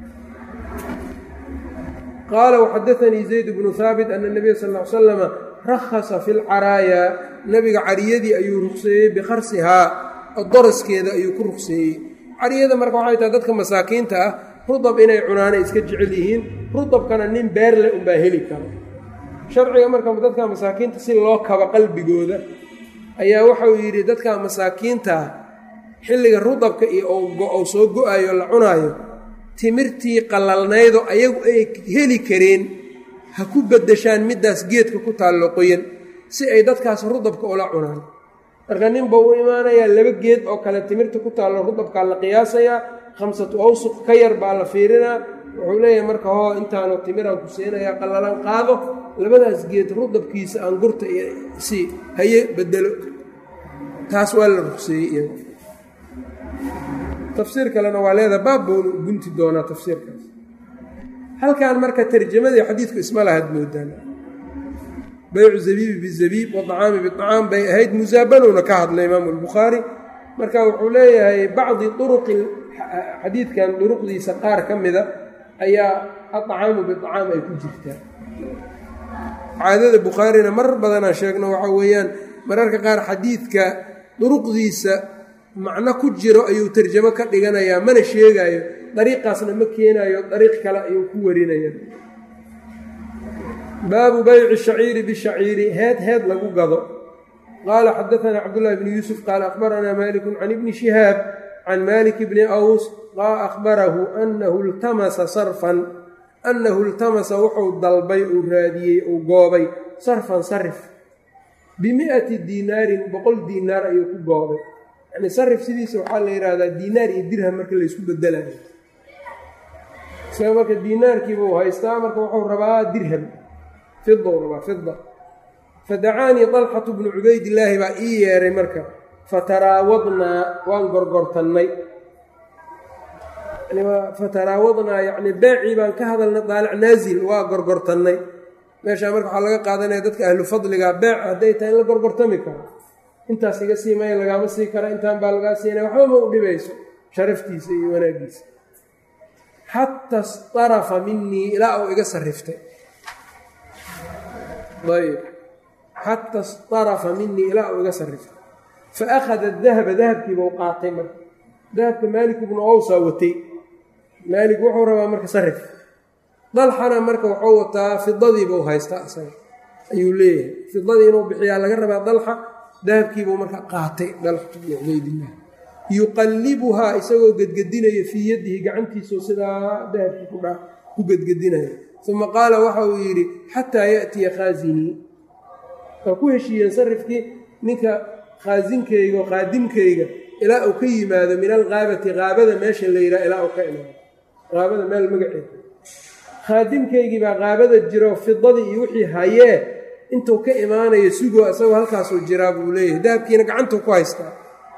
Speaker 1: qaala waxadaanii zayd bnu haabit ana nabiya sal l slama rakhasa fi lcaraayaa nabiga cariyadii ayuu ruqseeyey bikharsihaa doraskeeda ayuu ku ruqseeyey cariyada marka waxay tahay dadka masaakiinta ah rudab inay cunaanay iska jecel yihiin rudabkana nin beerle unbaa heli karo sharciga marka dadka masaakiinta si loo kabo qalbigooda ayaa waxau yidhi dadka masaakiintaa xilliga rudabka iyo ou soo go-ayo la cunaayo timirtii qallalnaydo ayagu ay heli kareen ha ku beddeshaan middaas geedka ku taallo qoyan si ay dadkaas rudabka ula cunaan marka ninba u imaanayaa laba geed oo kale timirta ku taallo rudabkaa la qiyaasayaa khamsatu awsuq ka yar baa la fiirinaa wuxuu leeyahay marka hoo intaanu timiraan ku siinayaa qallalan qaado labadaas geed rudabkiisa aan gurta iyo si haye bedelo taas waa la ruqseeyey iyaga tafsiir kalena waa leedaha baab boonu gunti doonaa tafsiirkaas halkan marka tarjamadii xadiidku isma lahaad moodaan baycu zabiibi bizabiib waacaami biacaam bay ahayd musaabanowna ka hadlay imaamu albukhaari marka wuxuu leeyahay bacdi uruqi xadiidkan duruqdiisa qaar ka mida ayaa acaamu biacaam ay ku jirtaa caadada bukhaarina marar badanaan sheegno waxaa weeyaan mararka qaar xadiidka duruqdiisa macno ku jiro ayuu tarjamo ka dhiganayaa mana sheegaayo dariiqaasna ma keenayo dariiq kale ayuu ku warinaya baabu bayci shaciiri bishaciiri heed heed lagu gado qaala xadaanaa cabdullahi bni yuusuf qaala akhbaranaa malikun can ibni shihaab can malik bni aws akhbarahu anahu iltamasa sarfan annahu iltamasa wuxuu dalbay uu raadiyey uu goobay sarfan sarif bimi'ati diinaarin boqol diinaar ayuu ku goobay yani sarif sidiisa waxaa la yidhaahdaa diinaar iyo dirham marka laysku bedelayo isaga marka diinaarkiibuu haystaa marka wuxuu rabaa dirham fidou rabaa fida fadacaanii dalxatu bnu cubaydillaahi baa ii yeeray marka fataraawadnaa waan gorgortannay fataraawadnaa yacni beecii baan ka hadalnay daalic naazil waa gorgortannay meeshaa marka waxaa laga qaadanaya dadka ahlu fadliga beec hadday tahay in la gorgortami karo intaas iga sii maya lagaama sii kara intaan baa lagaa siinaya waxba ma u dhibayso sharaftiisa iyo wanaaggiisa xata starafa minii ilaa uu iga sariftay ayb xata starafa minii ilaa uu iga sariftay fa akhada dahaba dahabkiiba u qaatay marka dahabka maalik ibnu owsaa watay maalik wuxuu rabaa marka sarif dalxana marka wuxuu wataa fidadiibuu haystaa isaga ayuu leeyahay fidadii inuu bixiyaa laga rabaa dalxa dahabkiibuu marka qaatay dalxatu bnu cubaydillah yuqallibuhaa isagoo gedgedinaya fii yadihi gacantiisao sidaa dahabkii ku gedgedinaya uma qaala waxa uu yidhi xataa yaatiya khaasinii waa ku heshiiyeen sarifkii ninka khaasinkayga oo qaadimkayga ilaa uu ka yimaado min alqaabati qaabada meesha la yidhaha ilaa uu ka imaado qaabada meel magaceeda khaadimkaygii baa qaabada jiro fidadii iyo wixii hayee intuu ka imaanayo sugoo isagoo halkaasuu jiraa buu leeyahay dahabkiina gacantuu ku haystaa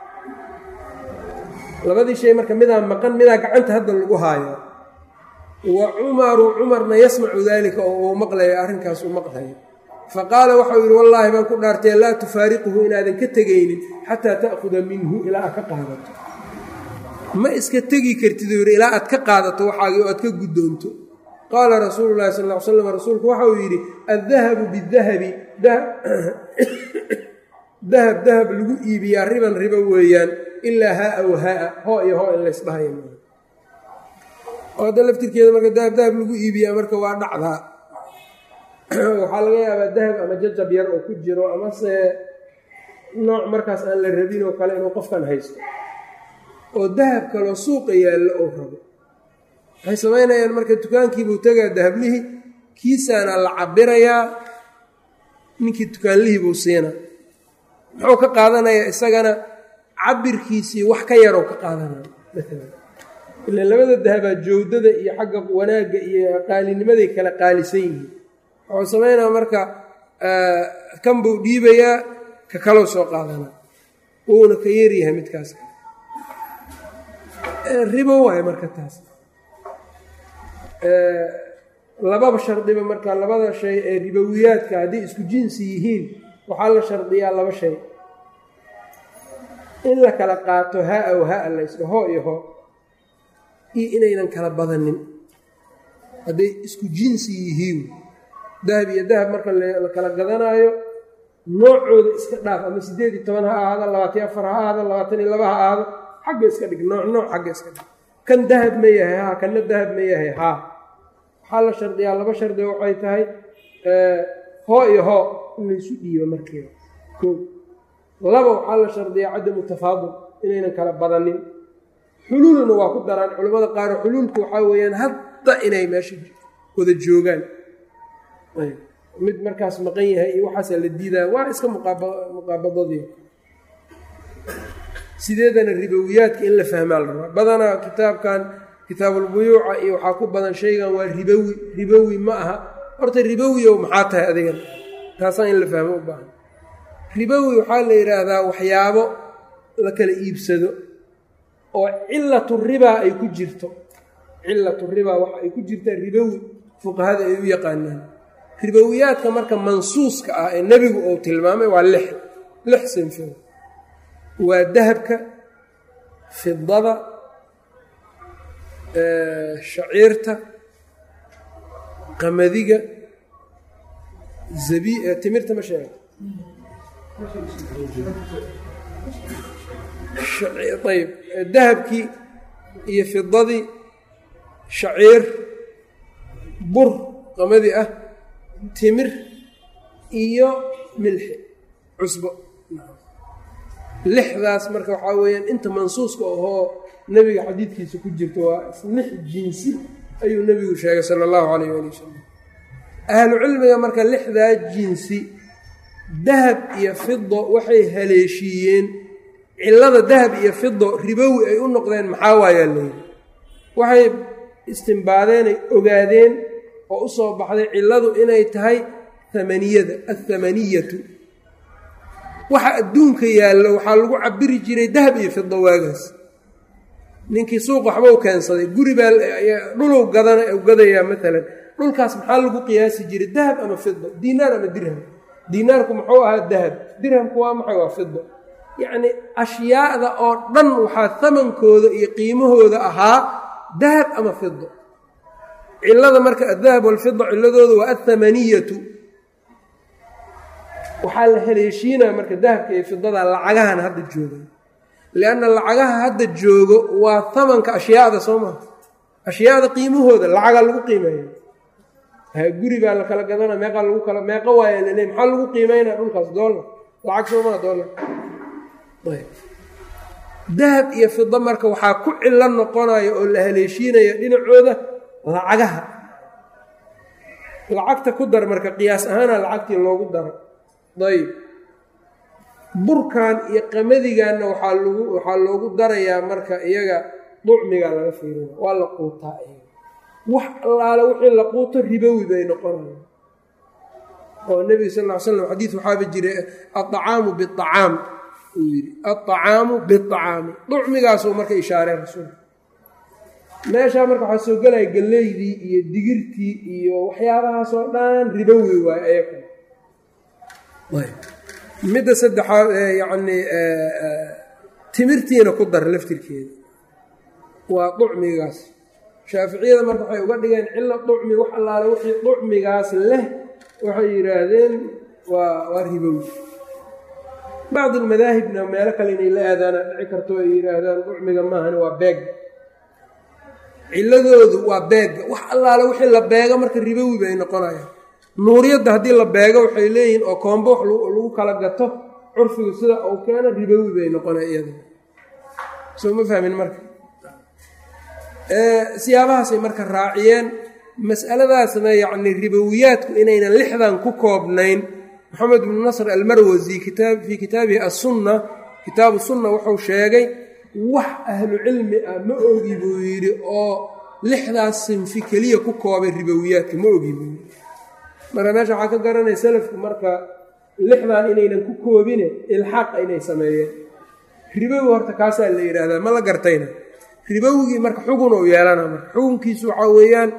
Speaker 1: labadii shay marka midaa maqan midaa gacanta hadda lagu haayo wa cumaru cumarna yasmacu daalika oo uu maqlayo arrinkaas uu maqlayo fa qaala waxau yidhi wallaahi baan ku dhaartay laa tufaariquhu inaadan ka tegaynin xataa ta'khuda minhu ilaa aad ka qaadato ma iska tegi kartid uu yidhi ilaa aad ka qaadato waxaagii oo aad ka guddoonto qaala rasuulu llahi sal ll ly slam rasuulku waxa uu yidhi addahabu bidahabi dahab dahab lagu iibiyaa riban ribo weeyaan ilaa haa wa haa hoo iyo hoo in laysdhahayo oo hadda laftirkeeda marka dahab dahab lagu iibiyaa marka waa dhacdaa waxaa laga yaabaa dahab ama jajab yar oo ku jiro amase nooc markaas aan la rabin oo kale inuu qofkan haysto oo dahab kaloo suuqa yaallo oo rabo waxay samaynayaan marka dukaankiibuu tegaa dahablihii kiisaana la cabirayaa ninkii dukaanlihii buu siina muxuu ka qaadanayaa isagana cabirkiisii wax ka yaroo ka qaadanaya maalan ila labada dahabaa jawdada iyo xagga wanaagga iyo qaalinimaday kala qaalisan yihiin wuxuu samaynaya marka kan buu dhiibayaa ka kaloo soo qaadanaa wuuna ka yaryahay midkaas ribo waayo marka taas lababa shardiba marka labada shay ee ribowiyaadka hadday isku jinsi yihiin waxaa la shardiyaa laba shay in la kala qaato haa w haa laysdha hoo iyo hoo iyo inaynan kala badanin hadday isku jinsi yihiin dahab iyo dahab marka la kala gadanaayo noocooda iska dhaaf ama siddeed iyo toban ha ahaado labaatan afar ha ahaado labaatan iyo laba ha ahaado xagga iska dhig nooc nooc xagga iska dhig kan dahab ma yahay haa kanna dahab ma yahay haa waxaa la shardiyaa laba shardi waxay tahay hoo iyo hoo in laysu dhiibo markiiba koo laba waxaa la shardiyaa cadamu tafaadul inaynan kala badanin xuluulna waa ku daraan culimmada qaar xuluulku waxaa weeyaan hadda inay meesha wada joogaan mid markaas maqan yahay iyo waxaasaa la diidaa waa iska muqaabadadii sideedana ribowiyaadka in la fahmaa la rabaa badanaa kitaabkan kitaabulbuyuuca iyo waxaa ku badan shaygan waa ribowi ribowi ma aha horta ribowiyow maxaa tahay adigan taasaa in la fahmo u baahan ribowi waxaa la yidhaahdaa waxyaabo la kala iibsado oo cilatu ribaa ay ku jirto cilatu ribaa waxa ay ku jirtaa ribowi fuqahada ay u yaqaanaan ribowiyaadka marka mansuuska ah ee nebigu uu tilmaamay waa lix lix sinfo waa dahabka fidada shaciirta qamadiga zabi timirta ma sheega ayb dahabkii iyo fidadii shaciir bur qamadi ah timir iyo milxi cusbo lixdaas marka waxaa weeyaan inta mansuuska ahoo nebiga xadiidkiisa ku jirta waa lix jinsi ayuu nebigu sheegay sala allahu calayh ali wasalam ahlu cilmiga marka lixdaa jinsi dahab iyo fido waxay haleeshiiyeen cillada dahab iyo fido ribowi ay u noqdeen maxaa waayaa layidhi waxay istimbaadeenay ogaadeen oo u soo baxday cilladu inay tahay hamaniyada athamaniyatu waxa adduunka yaallo waxaa lagu cabiri jiray dahab iyo fido waagaas ninkii suuq waxba u keensaday guri baa dhuluu gadan gadayaa maalan dhulkaas maxaa lagu qiyaasi jiray dahab ama fido diinaar ama dirham diinaarku muxuu ahaa dahab dirhamku waa maxay waa fido yacnii ashyaada oo dhan waxaa hamankooda iyo qiimahooda ahaa dahab ama fido cillada marka adahab walfida cilladooda waa athamaniyatu waxaa la haleeshiinaa marka dahabka iyo fidada lacagahan hadda jooga lianna lacagaha hadda joogo waa hamanka ashyaada soo maha ashyaada qiimahooda lacagaa lagu qiimeeya guri baa la kala gadana meeqaa lagu kala meeqa waaya laleey maxaa lagu qiimeynaa dhulkaas doolar lacag soo maha doolar dahab iyo fida marka waxaa ku cillo noqonaya oo la haleeshiinaya dhinacooda lacagaha lacagta ku dar marka qiyaas ahaana lacagtii loogu daro ayb burkan iyo qamadiganna waxaa lagu waxaa loogu darayaa marka iyaga ducmigaa laga fiirina waa la quutaa iyaga wax allaale wixii la quuto ribowi bay noqonaya oo nebiga sal ll ly slam xadiis waxaaba jiray aacaamu biacaam uu yidhi aacaamu biacaami ducmigaasuu marka ishaarey rasuulka meeshaa marka waxaa soo gelaya galleydii iyo digirtii iyo waxyaabahaasoo dhan ribowi waayo ayaga midda saddexaad ee yacnii timirtiina ku dar laftirkeeda waa ducmigaas shaaficiyada marka waxay uga dhigeen cilo ducmi wax allaale wixii ducmigaas leh waxay yidhaahdeen waa waa ribowi bacd almadaahibna meelo kale inay la aadaana dhici karto ay yidhaahdaan ucmiga maahani waa beeg ciladoodu waa beegga wax allaale wixii la beego marka ribowi bay noqonayaan nuuriyadda haddii la beego waxay leeyihiin oo koombo wax lagu kala gato curfigu sida uu keeno ribowi bay noqona iyada soo ma fahmin marka siyaabahaasay marka raaciyeen mas'aladaasna yacni ribowiyaadku inaynan lixdan ku koobnayn moxamed bnu nasr almarwasi fii kitaabihi assunna kitaabu sunna wuxuu sheegay wax ahlu cilmi ah ma ogi buu yidhi oo lixdaas sinfi keliya ku koobay ribowiyaadka ma ogi buu yidhi marka meesha waxaa ka garanaya salafku marka lixdan inaynan ku koobine ilxaaqa inay sameeyeen ribowi horta kaasaa la yidhaahdaa ma la gartayna ribowigii marka xugun ou yeelana marka xukunkiisu waxaa weeyaan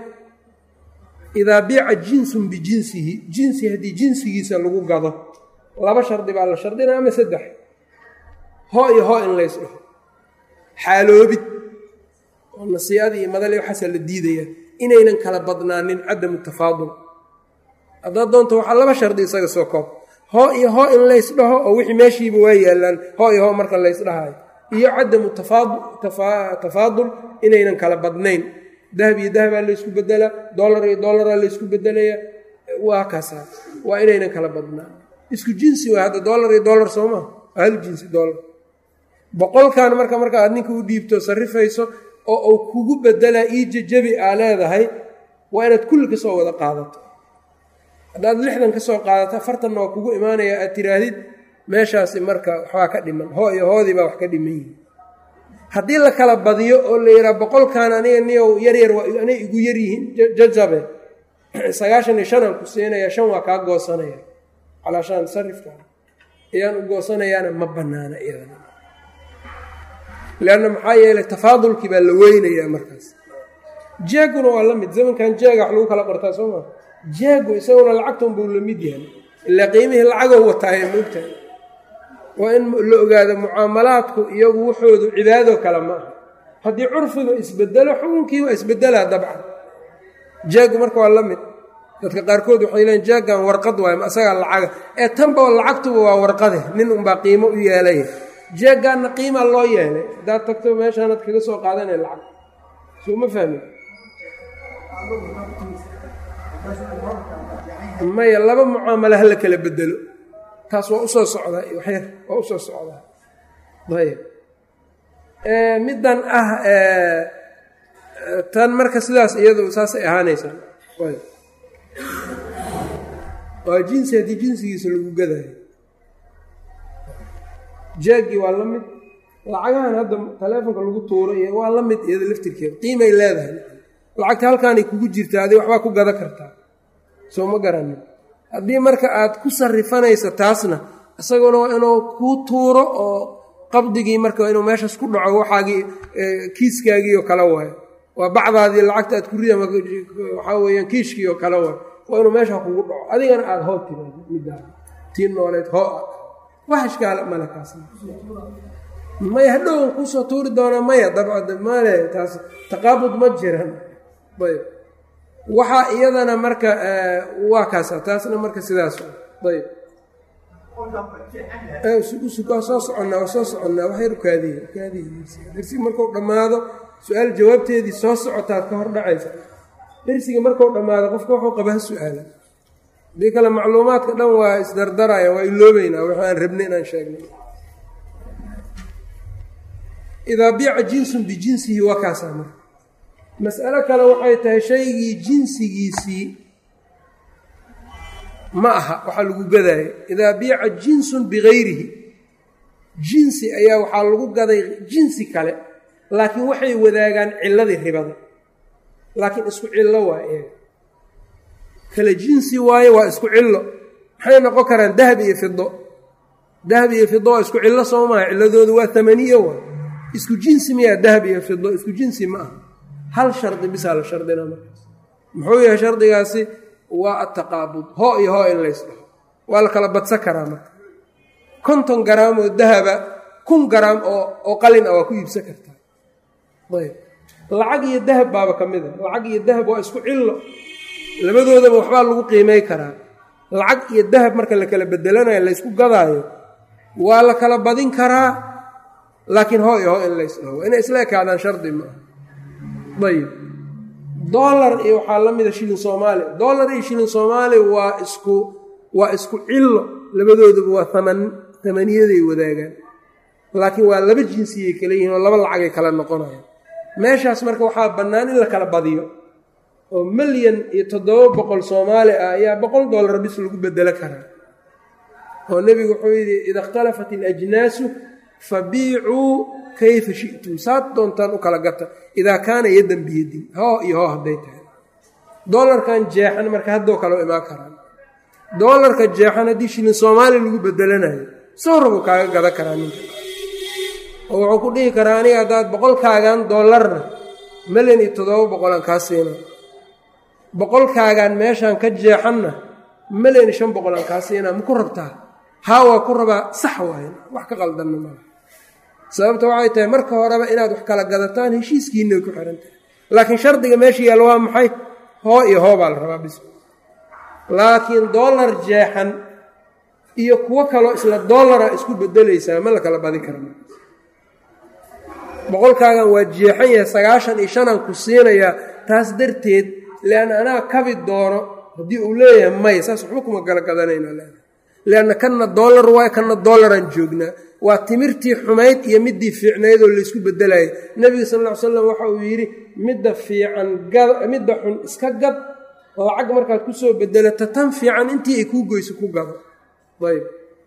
Speaker 1: idaa biica jinsun bijinsihi jinsi haddii jinsigiisa lagu gado laba shardi baa la shardina ama saddex hoo iyo hoo in lays dhaho xaaloobid oo nasiiadii iyo madali waxaasaa la diidaya inaynan kala badnaanin cadamu tafaadul haddaad doonto waxaa laba shardi isaga soo koob hoo iyo hoo in lays dhaho oo wixii meeshiiba waa yaallaan hoo iyo hoo marka lays dhahayo iyo cadamu tafaadul inaynan kala badnayn dahab iyo dahabaa laysku bedelaa dolar iyo dolaraa laysku bedelaya waa kaasa waa inaynan kala badnaan isku jinsi waa hadda dolar iyo dolar soo maa hal jinsi dolar boqolkan marka marka aad ninka u dhiibto sarrifayso oo uu kugu bedelaa ii jajabi aa leedahay waa inaad kulli ka soo wada qaadato haddaad lixdan ka soo qaadato afartanna waa kugu imaanaya aad tiraahdid meeshaasi marka waxbaa ka dhiman hoo iyo hoodii baa wax ka dhiman yihin haddii la kala badiyo oo la yidhaha boqolkan aniga niyow yaryar anay igu yaryihiin jajabe sagaashan iyo shanaan ku siinaya shan waa kaa goosanaya calaa shan sarifka ayaan u goosanayaana ma banaana iyadana leanna maxaa yeelay tafaadulkii baa la weynayaa markaas jeeguna waa la mid zamankan jeega wax lagu kala qortaa soo maa jeegu isaguna lacagtan buu la mid yahay ilaa qiimihii lacagow wataaye moogtahay waa in la ogaado mucaamalaadku iyagu wuxoodu cibaadoo kale ma aha haddii curfiga isbedelo xukunkii waa isbedelaa dabcan jeegu marka waa la mid dadka qaarkood waxay leeyiin jeegan warqad waay ma isagaa lacaga ee tanba lacagtuba waa warqade nin unbaa qiimo u yeelaya jeegaanna qiima loo yeelay haddaad tagto meeshaanaad kaga soo qaadanay lacag soo ma fahmin maya laba mucaamalo hala kala bedelo taas waa usoo socdaa waxyar waa usoo socdaa ayb middan ah tan marka sidaas iyadu saasay ahaanaysaa ayb waa jinsi haddii jinsigiisa lagu gadaayo jaagii waa la mid lacagahan hadda taleefonka lagu tuuro iyo waa la mid iyada laftirkeeda qiimay leedahay lacagta halkaanay kugu jirtaa adi waxbaa ku gada kartaa soo ma garanin haddii marka aad ku sarifanaysa taasna isaguna waa inuu kuu tuuro oo qabdigii marka inuu meeshaas ku dhaco waxaagii kiiskaagii oo kale waayo waa bacdaadii lacagta aad ku rida waxaa weyaan kiishkii oo kale waayo waa inuu meesha kugu dhaco adigana aada hoo tiraado middaa tii nooleed hoo ah wax ishkaala male kaas maya hadhowan kuusoo tuuri doonaa maya dabcad male taas taqaabud ma jiran ayb waxaa iyadana marka waa kaasa taasna marka sidaas ayb waa soo soconnaa waa soo soconnaa wax yar ukaadiy ukaadiy dersiga markuu dhammaado su-aal jawaabteedii soo socotaad ka hor dhacaysa dersiga markuu dhammaado qofka wuxuu qaba ha su-aala hadii kale macluumaadka dhan waa isdardaraya waa iloobeynaa wax aan rabnay inaan sheegnay idaa biica jinsun bijinsihi waa kaasaa marka mas'alo kale waxay tahay shaygii jinsigiisii ma aha waxaa lagu gadaayo idaa biica jinsun bigayrihi jinsi ayaa waxaa lagu gaday jinsi kale laakiin waxay wadaagaan ciladii ribada laakiin isku cillo waa eega kale jinsi waaye waa isku cillo maxay noqon karaan dahab iyo fido dahab iyo fido waa isku cillo soo maaha cilladoodu waa tamaniyo waay isku jinsi miyaa dahab iyo fido isku jinsi ma aha hal shardi bisaa la shardina markaas muxuu yahay shardigaasi waa ataqaabud hoo iyo hoo in lays dhaho waa la kala badsan karaa marka konton garaam oo dahaba kun garaam oo oo qalin ah waa ku iibsan kartaa ayb lacag iyo dahab baaba ka mid a lacag iyo dahab waa isku cillo labadoodaba waxbaa lagu qiimay karaa lacag iyo dahab marka la kala bedelanayo laysku gadaayo waa la kala badin karaa laakiin hoo iyo hoo in laysdhaho inay isla ekaadaan shardi maaha ayib dollar iyo waxaa la mida shilin soomaali dollar iyo shilin soomaali waa isku waa isku cillo labadooduba waa aman tamaniyaday wadaagaan laakiin waa laba jinsiyay kala yihiin oo laba lacagay kala noqonayaan meeshaas marka waxaa bannaan in la kala badiyo oo milyan iyo toddoba boqol soomaali ah ayaa boqol dollar bis lagu bedelo karaa oo nebigu wuxuu yidhi ida ikhtalafat alajnaasu fabiicuu kayfa shi'tum saad doontaan u kala gata idaa kaana yaddan biyadin hoo iyo hoo hadday tahay dollarkan jeexan marka haddoo kale u imaan karaan dollarka jeexan haddii shilin soomaali lagu bedelanayo soo rabuu kaaga gadan karaa ninka oo wuxuu ku dhihi karaa aniga haddaad boqolkaagan dollarna milyan iyo toddoba boqolaan kaa siina boqolkaagan meeshaan ka jeexanna milyan iyo shan boqolaan kaa siinaa ma ku rabtaa haa waa ku rabaa sax waayn wax ka qaldanna maa sababta waxay tahay marka horeba inaad wax kala gadataan heshiiskiinay ku xihan tahay laakiin shardiga meesha yaalla waa maxay hoo iyo hoo baa la rabaa bis laakiin dollar jeexan iyo kuwo kaloo isla dollara isku bedelaysaa ma la kala badi kara boqolkaagan waa jeexan yahay sagaashan iyo shanaan ku siinayaa taas darteed leanna anaa kabi doono haddii uu leeyahay may saas waxba kuma kala gadanayna leedahay leanna kanna dollar waay kanna dollaraan joognaa waa timirtii xumayd iyo middii fiicnayd oo laysku bedelayay nebiga sal lla ly slam waxa uu yidhi midda fiican midda xun iska gad lacag markaad kusoo bedelata tan fiican intii ay kuu goyso ku gado ayb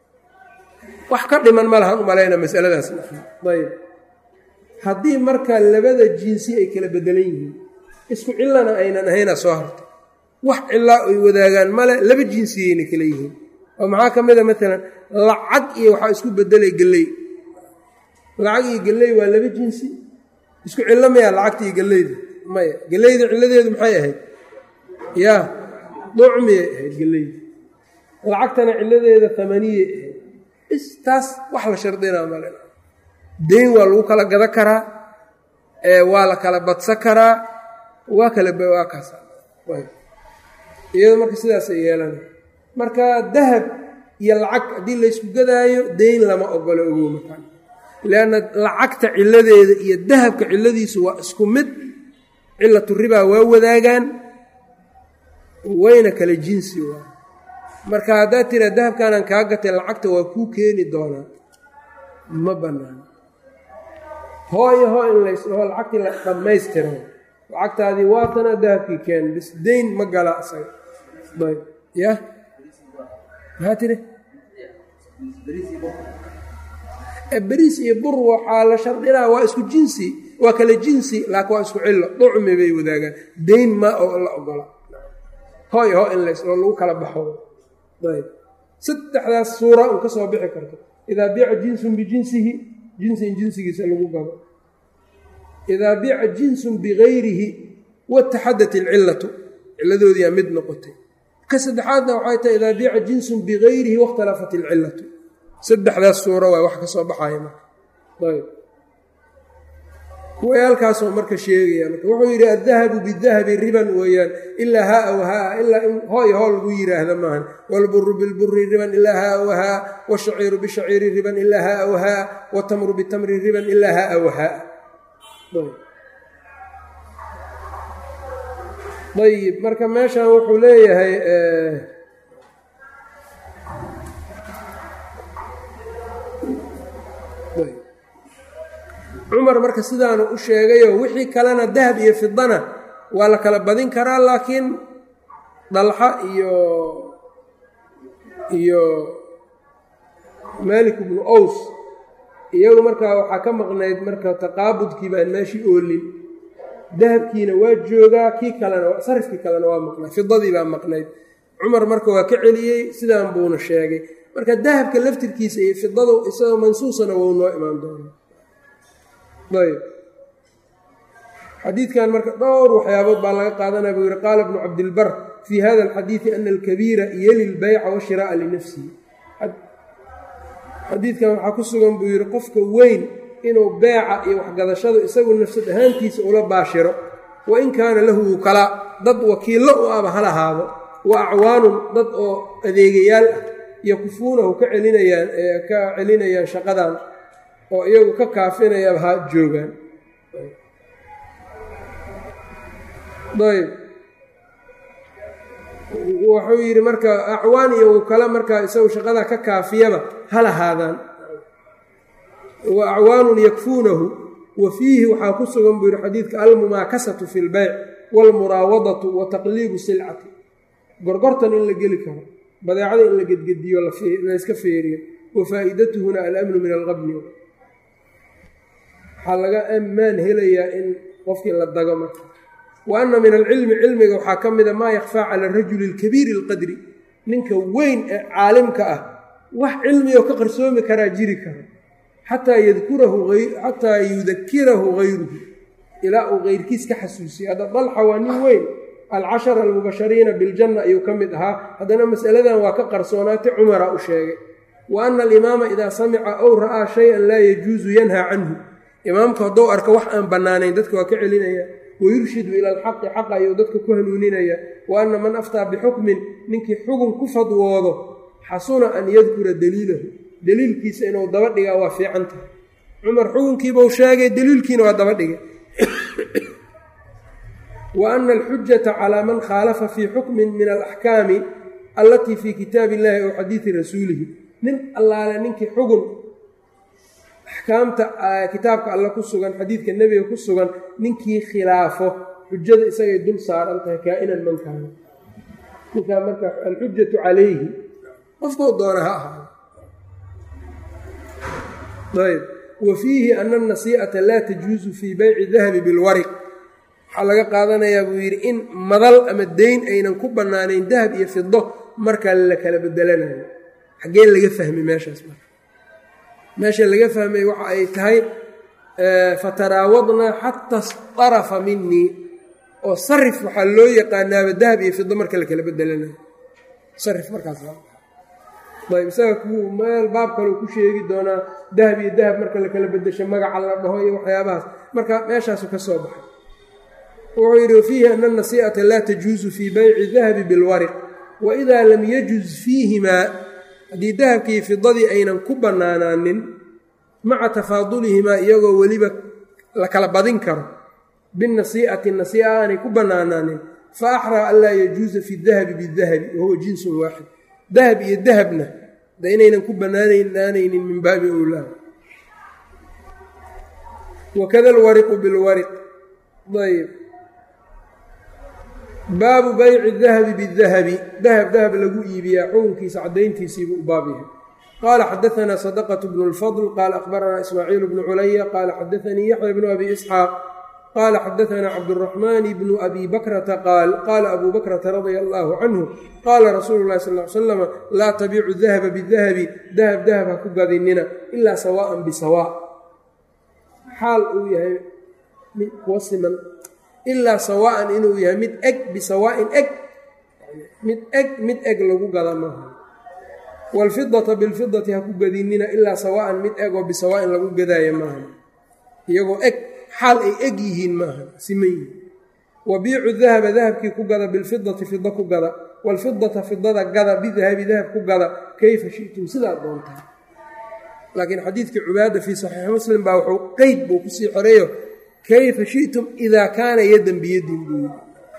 Speaker 1: wax ka dhiman ma lahan u malayna masaladaas ayb haddii marka labada jinsi ay kala bedelan yihiin isku cillana aynan ahayna soo hartay wax cillaa ay wadaagaan male laba jinsiyayna kala yihiin oo maxaa ka mid a maalan lacag iyo waxaa isku bedelay gelley lacag iyo gelley waa laba jinsi isku cillo maya lacagta iyo gelleyda maya gelleyda cilladeedu maxay ahayd yaa ducmiyay ahayd gelleyda lacagtana cilladeeda tamaniyay ahayd is taas wax la shardinaa male deyn waa lagu kala gada karaa waa la kala badsan karaa waa kala waa kaasa iyado marka sidaasay yeelana marka dahab iyo lacag haddii laysku gadaayo deyn lama ogolo ogow markaan leanna lacagta cilladeeda iyo dahabka cilladiisu waa isku mid cilatu ribaa waa wadaagaan wayna kala jinsi waa marka haddaad tiraa dahabkaanaan kaa gatay lacagta waa kuu keeni doonaa ma bannaan hooyo hoo in laysdhaho lacagtii la dhammaystiro lacagtaadii waatana dahabkii keen bis deyn ma gala isaga ayb ya maxaa tiri beriis iyo bur waxaa la shardinaa waa isku jinsi waa kala jinsi laakiin waa isku cillo ducmi bay wadaagaan deyn ma oo la ogola hooy hoo in laysdhaho lagu kala baxo ayb saddexdaas suura un ka soo bixi karto idaa biica jinsun bijinsihi jinsin jinsigiisa lagu gado idaa biica jinsun bigayrihi wataxadat ilcillatu cilladoodiyaa mid noqotay ka saddexaadna waxay tahay idaa biica jinsun bigayrihi wakhtalafat ilcillatu saddexdaas suuro waa wax ka soo baxaya marka ayb kuwayaalkaasoo marka sheegaya marka wuxuu yidhi addahabu bidahabi riban weeyaan ilaa haa w haa ilaa in hooy hoo lagu yidhaahda maahan waalburu bilburi riban ilaa haa w haa washaciiru bishaciiri riban ilaa haa w haa watamru bitamri riban ilaa haa w haa ayib marka meeshan wuxuu leeyahay cumar marka sidaanu u sheegayo wixii kalena dahab iyo fidana waa la kala badin karaa laakiin dalxa iyo iyo malik ibnu ows iyagu markaa waxaa ka maqnayd marka taqaabudkii baan meeshii oolin dahabkiina waa joogaa kii kalena sarifkii kalena waa maqnayd fidadii baa maqnayd cumar marka waa ka celiyey sidaan buuna sheegay marka dahabka laftirkiisa iyo fidadu isagoo mansuusana wou noo imaan doona ayb xadiidkan marka dhowr waxyaabood baa laga qaadanaya buu yihi qaala bnu cabdilbar fii hada alxadiidi ana alkabiira yeli lbayca washiraa'a linafsihi xadiidkan waxaa ku sugan buu yidhi qofka weyn inuu beeca iyo waxgadashadu isagu nafsad ahaantiisa ula baashiro wa in kaana lahu wukalaa dad wakiillo u aba ha lahaado wa acwaanun dad oo adeegayaal ah yakufuunahu ka celinayaan ka celinayaan shaqadan oo iyagu ka kaafinayaan ha joogaan ayb wuxuu yidhi marka acwaan iyo kale markaa isagu shaqada ka kaafiyaba ha lahaadaan wa acwaanun yakfuunahu wa fiihi waxaa ku sugan buu yihi xadiidka almumaakasatu fi lbeyc waalmuraawadatu wa taqliibu silcati gorgortan in la geli karo badeecada in la gedgediyo layska feeriyo wa faa'iidatuhuna alamnu min alqabni waxaa laga ammaan helayaa in qofkii la dago marka wa anna min alcilmi cilmiga waxaa ka mida maa yakfaa cala arajuli alkabiiri alqadri ninka weyn ee caalimka ah wax cilmigoo ka qarsoomi karaa jiri kara xataa yadkurahu xataa yudakirahu gayruhu ilaa uu keyrkiis ka xasuusiyo hadda dalxa waa nin weyn alcashara almubashariina biljanna ayuu ka mid ahaa haddana masaladan waa ka qarsoonaatay cumara u sheegay wa ana alimaama idaa samica ow ra'aa shay-an laa yajuusu yanhaa canhu imaamku haddou arka wax aan bannaanayn dadka waa ka celinaya wayurshidu ila alxaqi xaqa ayuu dadka ku hanuuninaya wa anna man aftaa bixukmin ninkii xugun ku fadwoodo xasuna an yadkura daliilahu daliilkiisa inuu daba dhigaa waa fiican tahay cumar xukunkiibau sheegay daliilkiina waa daba dhigay wa ana alxujata calaa man khaalafa fii xukmin min alaxkaami allatii fii kitaabi illahi ow xadiidi rasuulihi nin allaale ninkii xugun axkaamta kitaabka alle ku sugan xadiidka nebiga ku sugan ninkii khilaafo xujada isagay dul saaran tahay kaa-inan man kaana ninkaa marka alxujatu calayhi qofkuu doona ha ahaado ayb wa fiihi ana anasii'ata laa tajuusu fii beyci dahabi bilwariq waxaa laga qaadanayaa buu yidhi in madal ama deyn aynan ku bannaanayn dahab iyo fido marka la kala bedelanayo xaggee laga fahmay meeshaas marka meesha laga fahmay waxa ay tahay fataraawadnaa xata starafa minii oo sarif waxaa loo yaqaanaaba dahab iyo fido marka la kala bedelanayo sarif markaas ayb isaga ku meel baab kaleu ku sheegi doonaa dahab iyo dahab marka la kala bedesho magaca la dhaho iyo waxyaabahaas marka meeshaasu ka soo baxay wuxuu yidhi wafiihi ana anasii'ata laa tajuusu fii beyci dahabi bilwariq wa idaa lam yajuz fiihimaa haddii dahabkii fidadii aynan ku bannaanaanin maca tafaadulihimaa iyagoo weliba la kala badin karo binasii'ati nasii'a aanay ku bannaanaanin fa axraa an laa yajuusa fi dahabi bidahabi wahuwa jinsun waaxid dahab iyo dahabna da inaynan ku bannaanaanaynin min baabi owlaa wakada alwariqu bilwariq ayb baabu bayci dahabi bidahabi dahab dahab lagu iibiyaa xukunkiisa caddayntiisiibuu u baab yahay qaala xadaanaa sadaqatu bnu lfadl qaala akhbaranaa ismaaciil bnu culaya qaala xadaanii yaxya bnu abi isxaaq qaala xadaanaa cabduraxmaan bnu abi bakrata qaal qaala abuu bakrata radia allaahu canhu qaala rasuulu lahi sal l salam laa tabiicu dahaba bidahabi dahab dahab ha ku gadinina ilaa sawaa'an bisawaa xaal uu yahay kuwa siman ilaa sawaa'an inuu yahay mid eg bisawaa'in eg mid eg mid eg lagu gada maaha waalfidata bilfidati ha ku gadinina ilaa sawaa'an mid eg oo bisawaa'in lagu gadaayo maaha iyagoo eg xaal ay eg yihiin maaha siman yihiin wabiicu dahaba dahabkii ku gada bilfidati fida ku gada waalfidata fidada gada bidahabi dahab ku gada kayfa shi'tum sidaad doontaa laakiin xadiidkii cubaada fii saxiixi muslim baa wuxuu qeyd buu kusii xoreeyo kayfa shi'tum idaa kaana yadan biyadin buu yidhi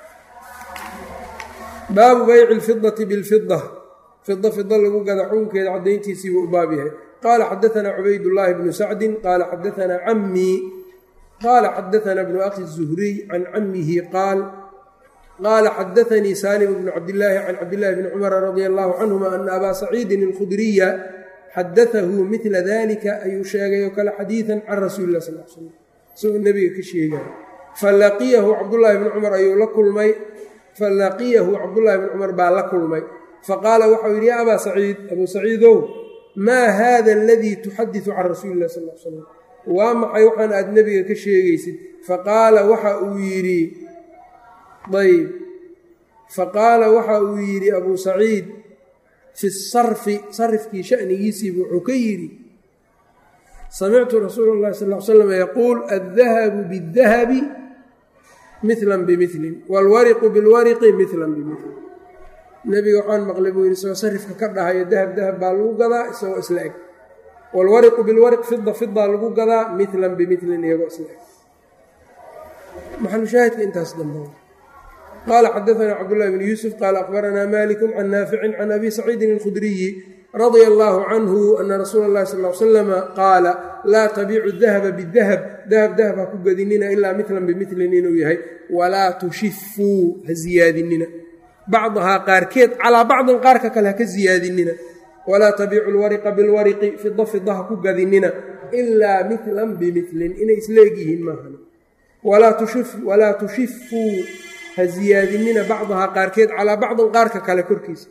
Speaker 1: baabu bayci lfidati bilfida fida fida lagu gada xukunkeeda caddayntiisii buu u baab yahay qaala xadaanaa cubaydullaahi bnu sacdin qaala xadaanaa cammii qaala xadaanaa bnu akhi zuhriy can cammihi qaal qaala xadaanii saalim bnu cabdillaahi can cabdillaahi bni cumara radia allahu canhuma ana abaa saciidin alkhudriya xadaahu midla dalika ayuu sheegay oo kale xadiidan can rasuuli lah sal l slam isagoo nebiga ka sheegaya falaqiyahu cabdullaahi bni cumar ayuu la kulmay falaqiyahu cabdullaahi bni cumar baa la kulmay faqaala waxau yidhi yaa abaa saciid abuu saciidow maa haada aladii tuxadisu can rasuuli lah sal l slam waa maxay waxaan aad nebiga ka sheegaysid faqaala waxa uu yidhi ayb faqaala waxa uu yidhi abuu saciid fi sarfi sarifkii shanigiisiibu wuxuu ka yidhi samictu rasuula اllahi sal l slam yaquul addahabu biاdahabi mila bimilin wاlwariqu biاlwariqi mila bimilin nebiga waxaan maqlay buu yidhi isagoo sarifka ka dhahayo dahab dahab baa lagu gadaa isagoo isla eg waalwariqu bilwariq fida fidaa lagu gadaa milan bimilin iyagoo isla eg maxalushaahidka intaas dambe qaala xadaanaa cabdullahi bn yuusuf qaala akhbaranaa maliku can naaficin can abi saciidin alkhudriyi radia allaahu canhu ana rasuula اllahi sal l slama qaala laa tabiicu dahaba bidahab dahab dahab ha ku gadinina ilaa milan bimilin inuu yahay walaa tushifuu ha ziyaadinina bacdahaa qaarkeed calaa bacdin qaarka kale ha ka ziyaadinina walaa tabiicu lwariqa bilwariqi fida fida ha ku gadinina ilaa milan bimilin inay isleegyihiin maahan walaa tushifuu ha ziyaadinina bacdahaa qaarkeed calaa bacdin qaarka kale korkiisa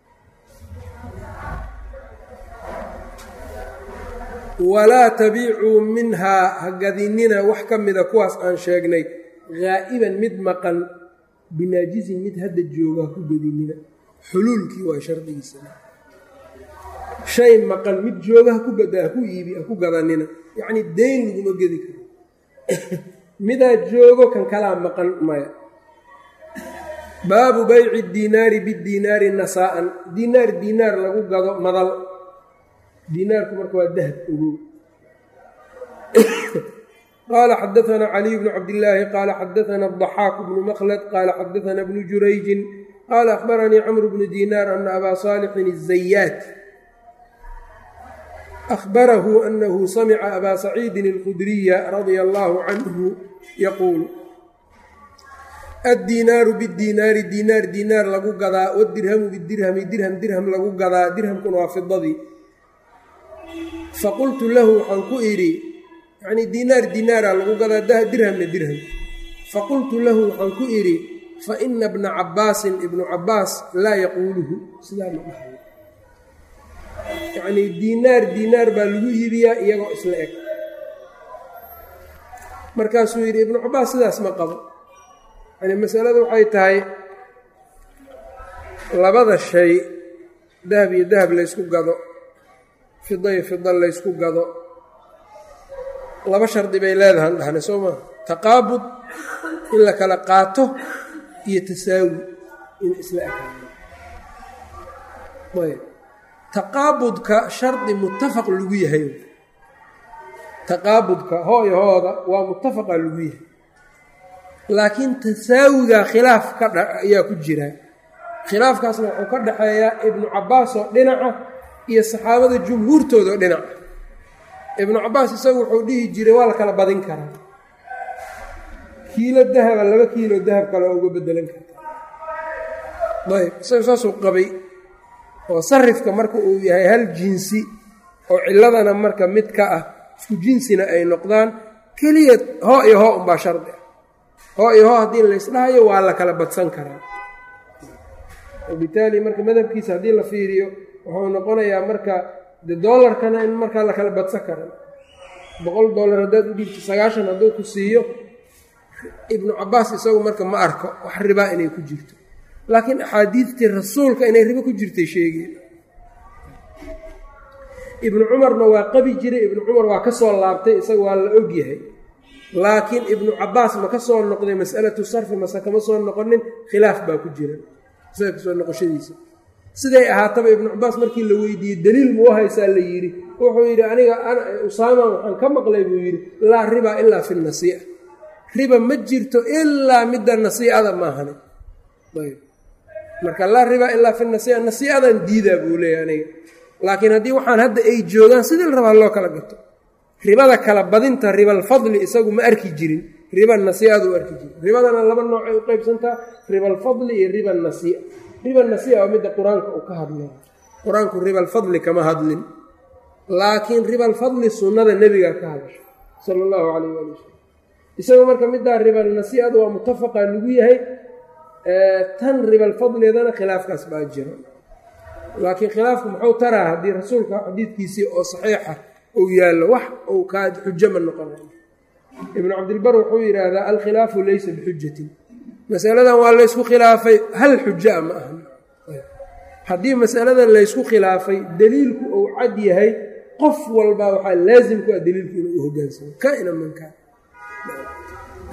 Speaker 1: walaa tabiicuu minhaa ha gadinina wax ka mida kuwaas aan sheegnay haa'iban mid maqan binaajisin mid hadda jooga ha ku gadinina xuluulkii waa shardigiisa shay maqan mid jooga haku haku iibi ha ku gadanina yacnii deyn laguma gedi karo midaa joogo kan kalaa maqan maya baabu bayci diinaari bidiinaari nasaa'an diinaar diinaar lagu gado madal diinaarku marka waa dahab ogow qaala xadaanaa caliy bnu cabdillaahi qaala xadaanaa adaxaaku bnu makhlad qaala xadaanaa bnu jurayjin qaala akhbaranii camru bnu diinaar ana abaa saalixin الzayaat ahbarahu anahu samica abaa saciidin اlkhudriya radia allaahu canhu yaquul addiinaaru bidiinaari diinaar diinaar lagu gadaa wadirhamu bidirhami dirham dirham lagu gadaa dirhamkuna waa fidadii faqultu lahu waxaan ku idhi yanii diinaar diinaara lagu gadaa dirhamna dirham faqultu lahu waxaan ku idhi fa ina bna cabbaasin ibnu cabbaas laa yaquuluhu sidaa ma dhahayo yacnii diinaar diinaar baa lagu iibiyaa iyagoo isla eg markaasuu yidhi ibnu cabbaas sidaas ma qabo yani masaladu waxay tahay labada shay dahab iyo dahab laysku gado fida iyo fida laysku gado laba shardi bay leedahan dhahna soo maa taqaabud in la kala qaato iyo tasaawi in isla ekaado ayb taqaabudka shardi muttafaq lagu yahay taqaabudka hooyo hooda waa muttafaqa lagu yahay laakiin tasaawiga khilaaf ka ayaa ku jira khilaafkaasna wuxuu ka dhaxeeyaa ibnu cabbaas oo dhinaca iyo saxaabada jumhuurtooda oo dhinaca ibnu cabbaas isagu wuxuu dhihi jiray waa la kala badin karaa kiilo dahaba laba kiilo dahab kale oo uga bedelan karta ayb isaga saasuu qabay oo sarifka marka uu yahay hal jinsi oo ciladana marka mid ka ah isku jinsina ay noqdaan keliya hoo iyo hoo unbaa shardi ah hoo iyo hoo haddii laysdhahayo waa la kala badsan karaa wabitaali marka madhabkiisa haddii la fiiriyo wuxuu noqonayaa marka de doolarkana in markaa la kala badsan kara boqol dollar haddaad u dhiibto sagaashan hadduu ku siiyo ibnu cabbaas isagu marka ma arko wax ribaa inay ku jirto laakiin axaadiidtii rasuulka inay ribo ku jirtay sheegeen ibnu cumarna waa qabi jiray ibnu cumar waa ka soo laabtay isaga waa la og yahay laakiin ibnu cabbaas ma ka soo noqday mas'alatu sarfi mase kama soo noqonin khilaaf baa ku jira isaga kasoo noqoshadiisa siday ahaataba ibnu cabbaas markii la weydiiyey daliil muu haysaa la yidhi wuxuu yidhi aniga usaama waxaan ka maqlay buu yidhi laa riba ilaa fi nasii'a riba ma jirto ilaa midda nasiicada maahane ayb marka laa riba ilaa fi nasii'a nasiicadan diidaa buu leeyahy aniga laakiin haddii waxaan hadda ay joogaan sidii la rabaa loo kala gato ribada kala badinta ribalfadli isagu ma arki jirin riba nasiicadu u arki jirin ribadana laba noocay u qaybsantaa ribalfadli iyo riba nasiica riba nasiica waa midda qur-aanka uu ka hadlay qur-aanku ribalfadli kama hadlin laakiin ribalfadli sunnada nebiga ka hadasha sala allahu calayh waali wasalam isagu marka middaa ribal nasiicadu waa mutafaqa lagu yahay tan ribalfadleedana khilaafkaas baa jiro laakiin khilaafku muxuu taraa haddii rasuulka xadiidkiisii oo saxiixa uu yaallo wax uu kaa xujo ma noqonay ibnu cabdilbar wuxuu yidhaahdaa alkhilaafu laysa bixujatin masaladan waa laysku khilaafay hal xujaa ma aha haddii masaladan laysku khilaafay deliilku uu cad yahay qof walba waxaa laasim ku ah deliilku inuu u hogaansamo ka ina mankaa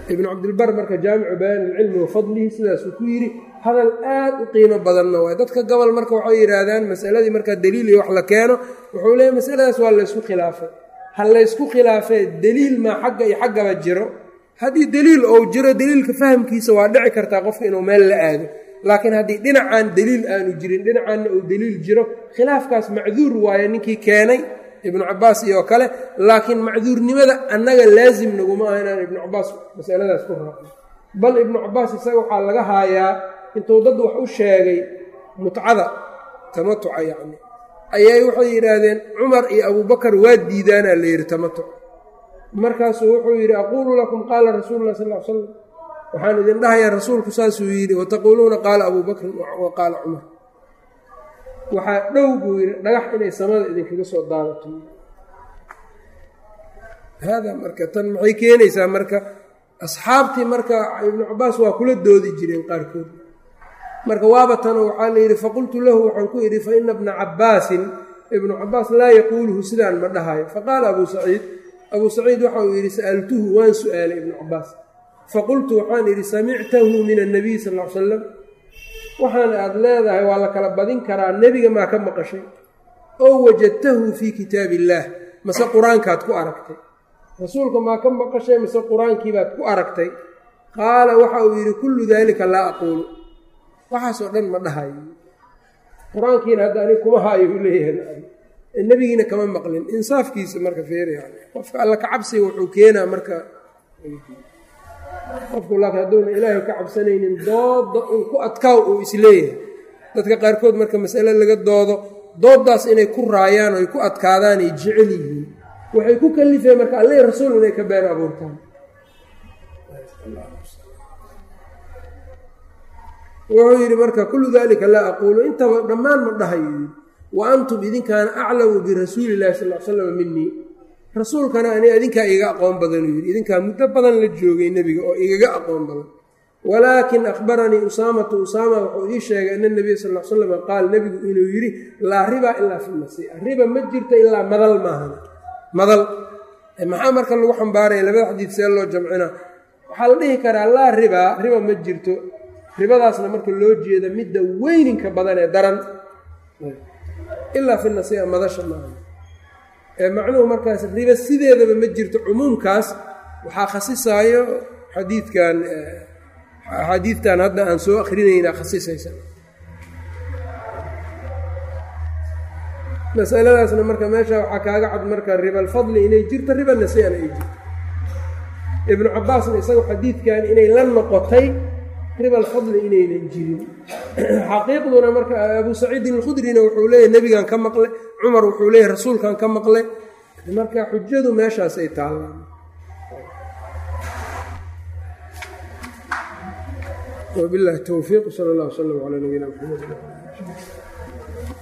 Speaker 1: ibnu cabdilbar marka jaamicu bayaan ilcilmi wa fadlihi sidaasuu ku yidhi hadal aad u qiimo badanna waay dadka gobol marka waxay yidhaahdaan masaladii markaa daliil iyo wax la keeno wuxuu leeyahy masaladaas waa laysku khilaafay ha laysku khilaafee deliil maa xagga iyo xaggaba jiro haddii deliil ou jiro deliilka fahamkiisa waa dhici kartaa qofka inuu meel la aado laakiin haddii dhinacaan deliil aanu jirin dhinacaanna uu deliil jiro khilaafkaas macduur waaye ninkii keenay ibnu cabaas iyo kale laakiin macduurnimada annaga laasim naguma aha inaan ibnu cabaas masaladaas ku raacno bal ibnu cabaas isaga waxaa laga haayaa intuu dad wax u sheegay mutcada tamatuca yacni ayay waxay yidhaahdeen cumar iyo abubakar waa diidaanaa la yidhi tamatuc markaasuu wuxuu yidhi aquulu lakum qaala rasuulu lah sal l slam waxaan idin dhahayaa rasuulku saasuu yidhi wataquuluuna qaala abuu bakrin wa qaala cumar waxaa dhow buu yidhi dhagax inay samada idinkaga soo daadato hada marka tan maxay keenaysaa marka asxaabtii marka ibnu cabaas waa kula doodi jireen qaarkood marka waaba tano waxaa la yidhi faqultu lahu waxaan ku idhi fa ina bna cabaasin ibnu cabaas laa yaquuluhu sidaan ma dhahayo faqaala abuu saciid abuu saciid waxa uu yidhi sa'altuhu waan su'aalay ibnu cabaas faqultu waxaan idhi samictahu min annabiy sal l salam waxaan aad leedahay waa la kala badin karaa nebiga maa ka maqashay oo wajadtahu fii kitaab illaah mase qur-aankaad ku aragtay rasuulka maa ka maqashay mise qur-aankiibaad ku aragtay qaala waxa uu yidhi kullu daalika laa aquulu waxaasoo dhan ma dhahayo qur-aankiina hadda anig kuma haayo u leeyahay nebigiina kama maqlin insaafkiisa marka feeraya qofka alla ka cabsiga wuxuu keenaa marka qofku laakiin hadduuna ilaahay ka cabsanaynin dooda uu ku adkaaw uu isleeyahay dadka qaarkood marka masale laga doodo dooddaas inay ku raayaan oo ay ku adkaadaan ay jecel yihiin waxay ku kalifeen marka alleh rasuul inay ka been abuurtaan wuxuu yidhi marka kullu dalika laa aquulu intaba dhammaan ma dhahayo wa antum idinkaana aclamu birasuuli illahi sal l slam minii rasuulkana ani idinkaa igaga aqoon badanuu yidhi idinkaa muddo badan la joogay nebiga oo igaga aqoon badan walaakin akhbaranii usaamatu usaama wuxuu ii sheegay ana nabiya sal l slam qaal nebigu inuu yidhi laa riba ilaa fi nasiica riba ma jirta ilaa madal maahan madal maxaa marka lagu xambaaraya labada xadiid see loo jamcina waxaa la dhihi karaa laa ribaa riba ma jirto ribadaasna marka loo jeeda midda weyninka badan ee daran ilaa fi nasiica madasha maaha macnuhu markaas riba sideedaba ma jirto cumuumkaas waxaa khasisaayo xadiidkan axaadiidtan hadda aan soo akrinayna khasisaysa masaladaasna marka meesha waxaa kaaga cad marka riba alfadli inay jirto riba nasiana ay jirto ibnu cabaasna isagu xadiidkan inay la noqotay riba alfadli inaynan jirin xaqiiqduna marka abuu saciidin alkhudrina wuxuu leeyahy nebigan ka maqle cumar wuxuu leeyahy rasuulkan ka maqle marka xujadu meeshaasay taallaan wabilahi towfiiq sal allah wslam calaa nabiyina maxamed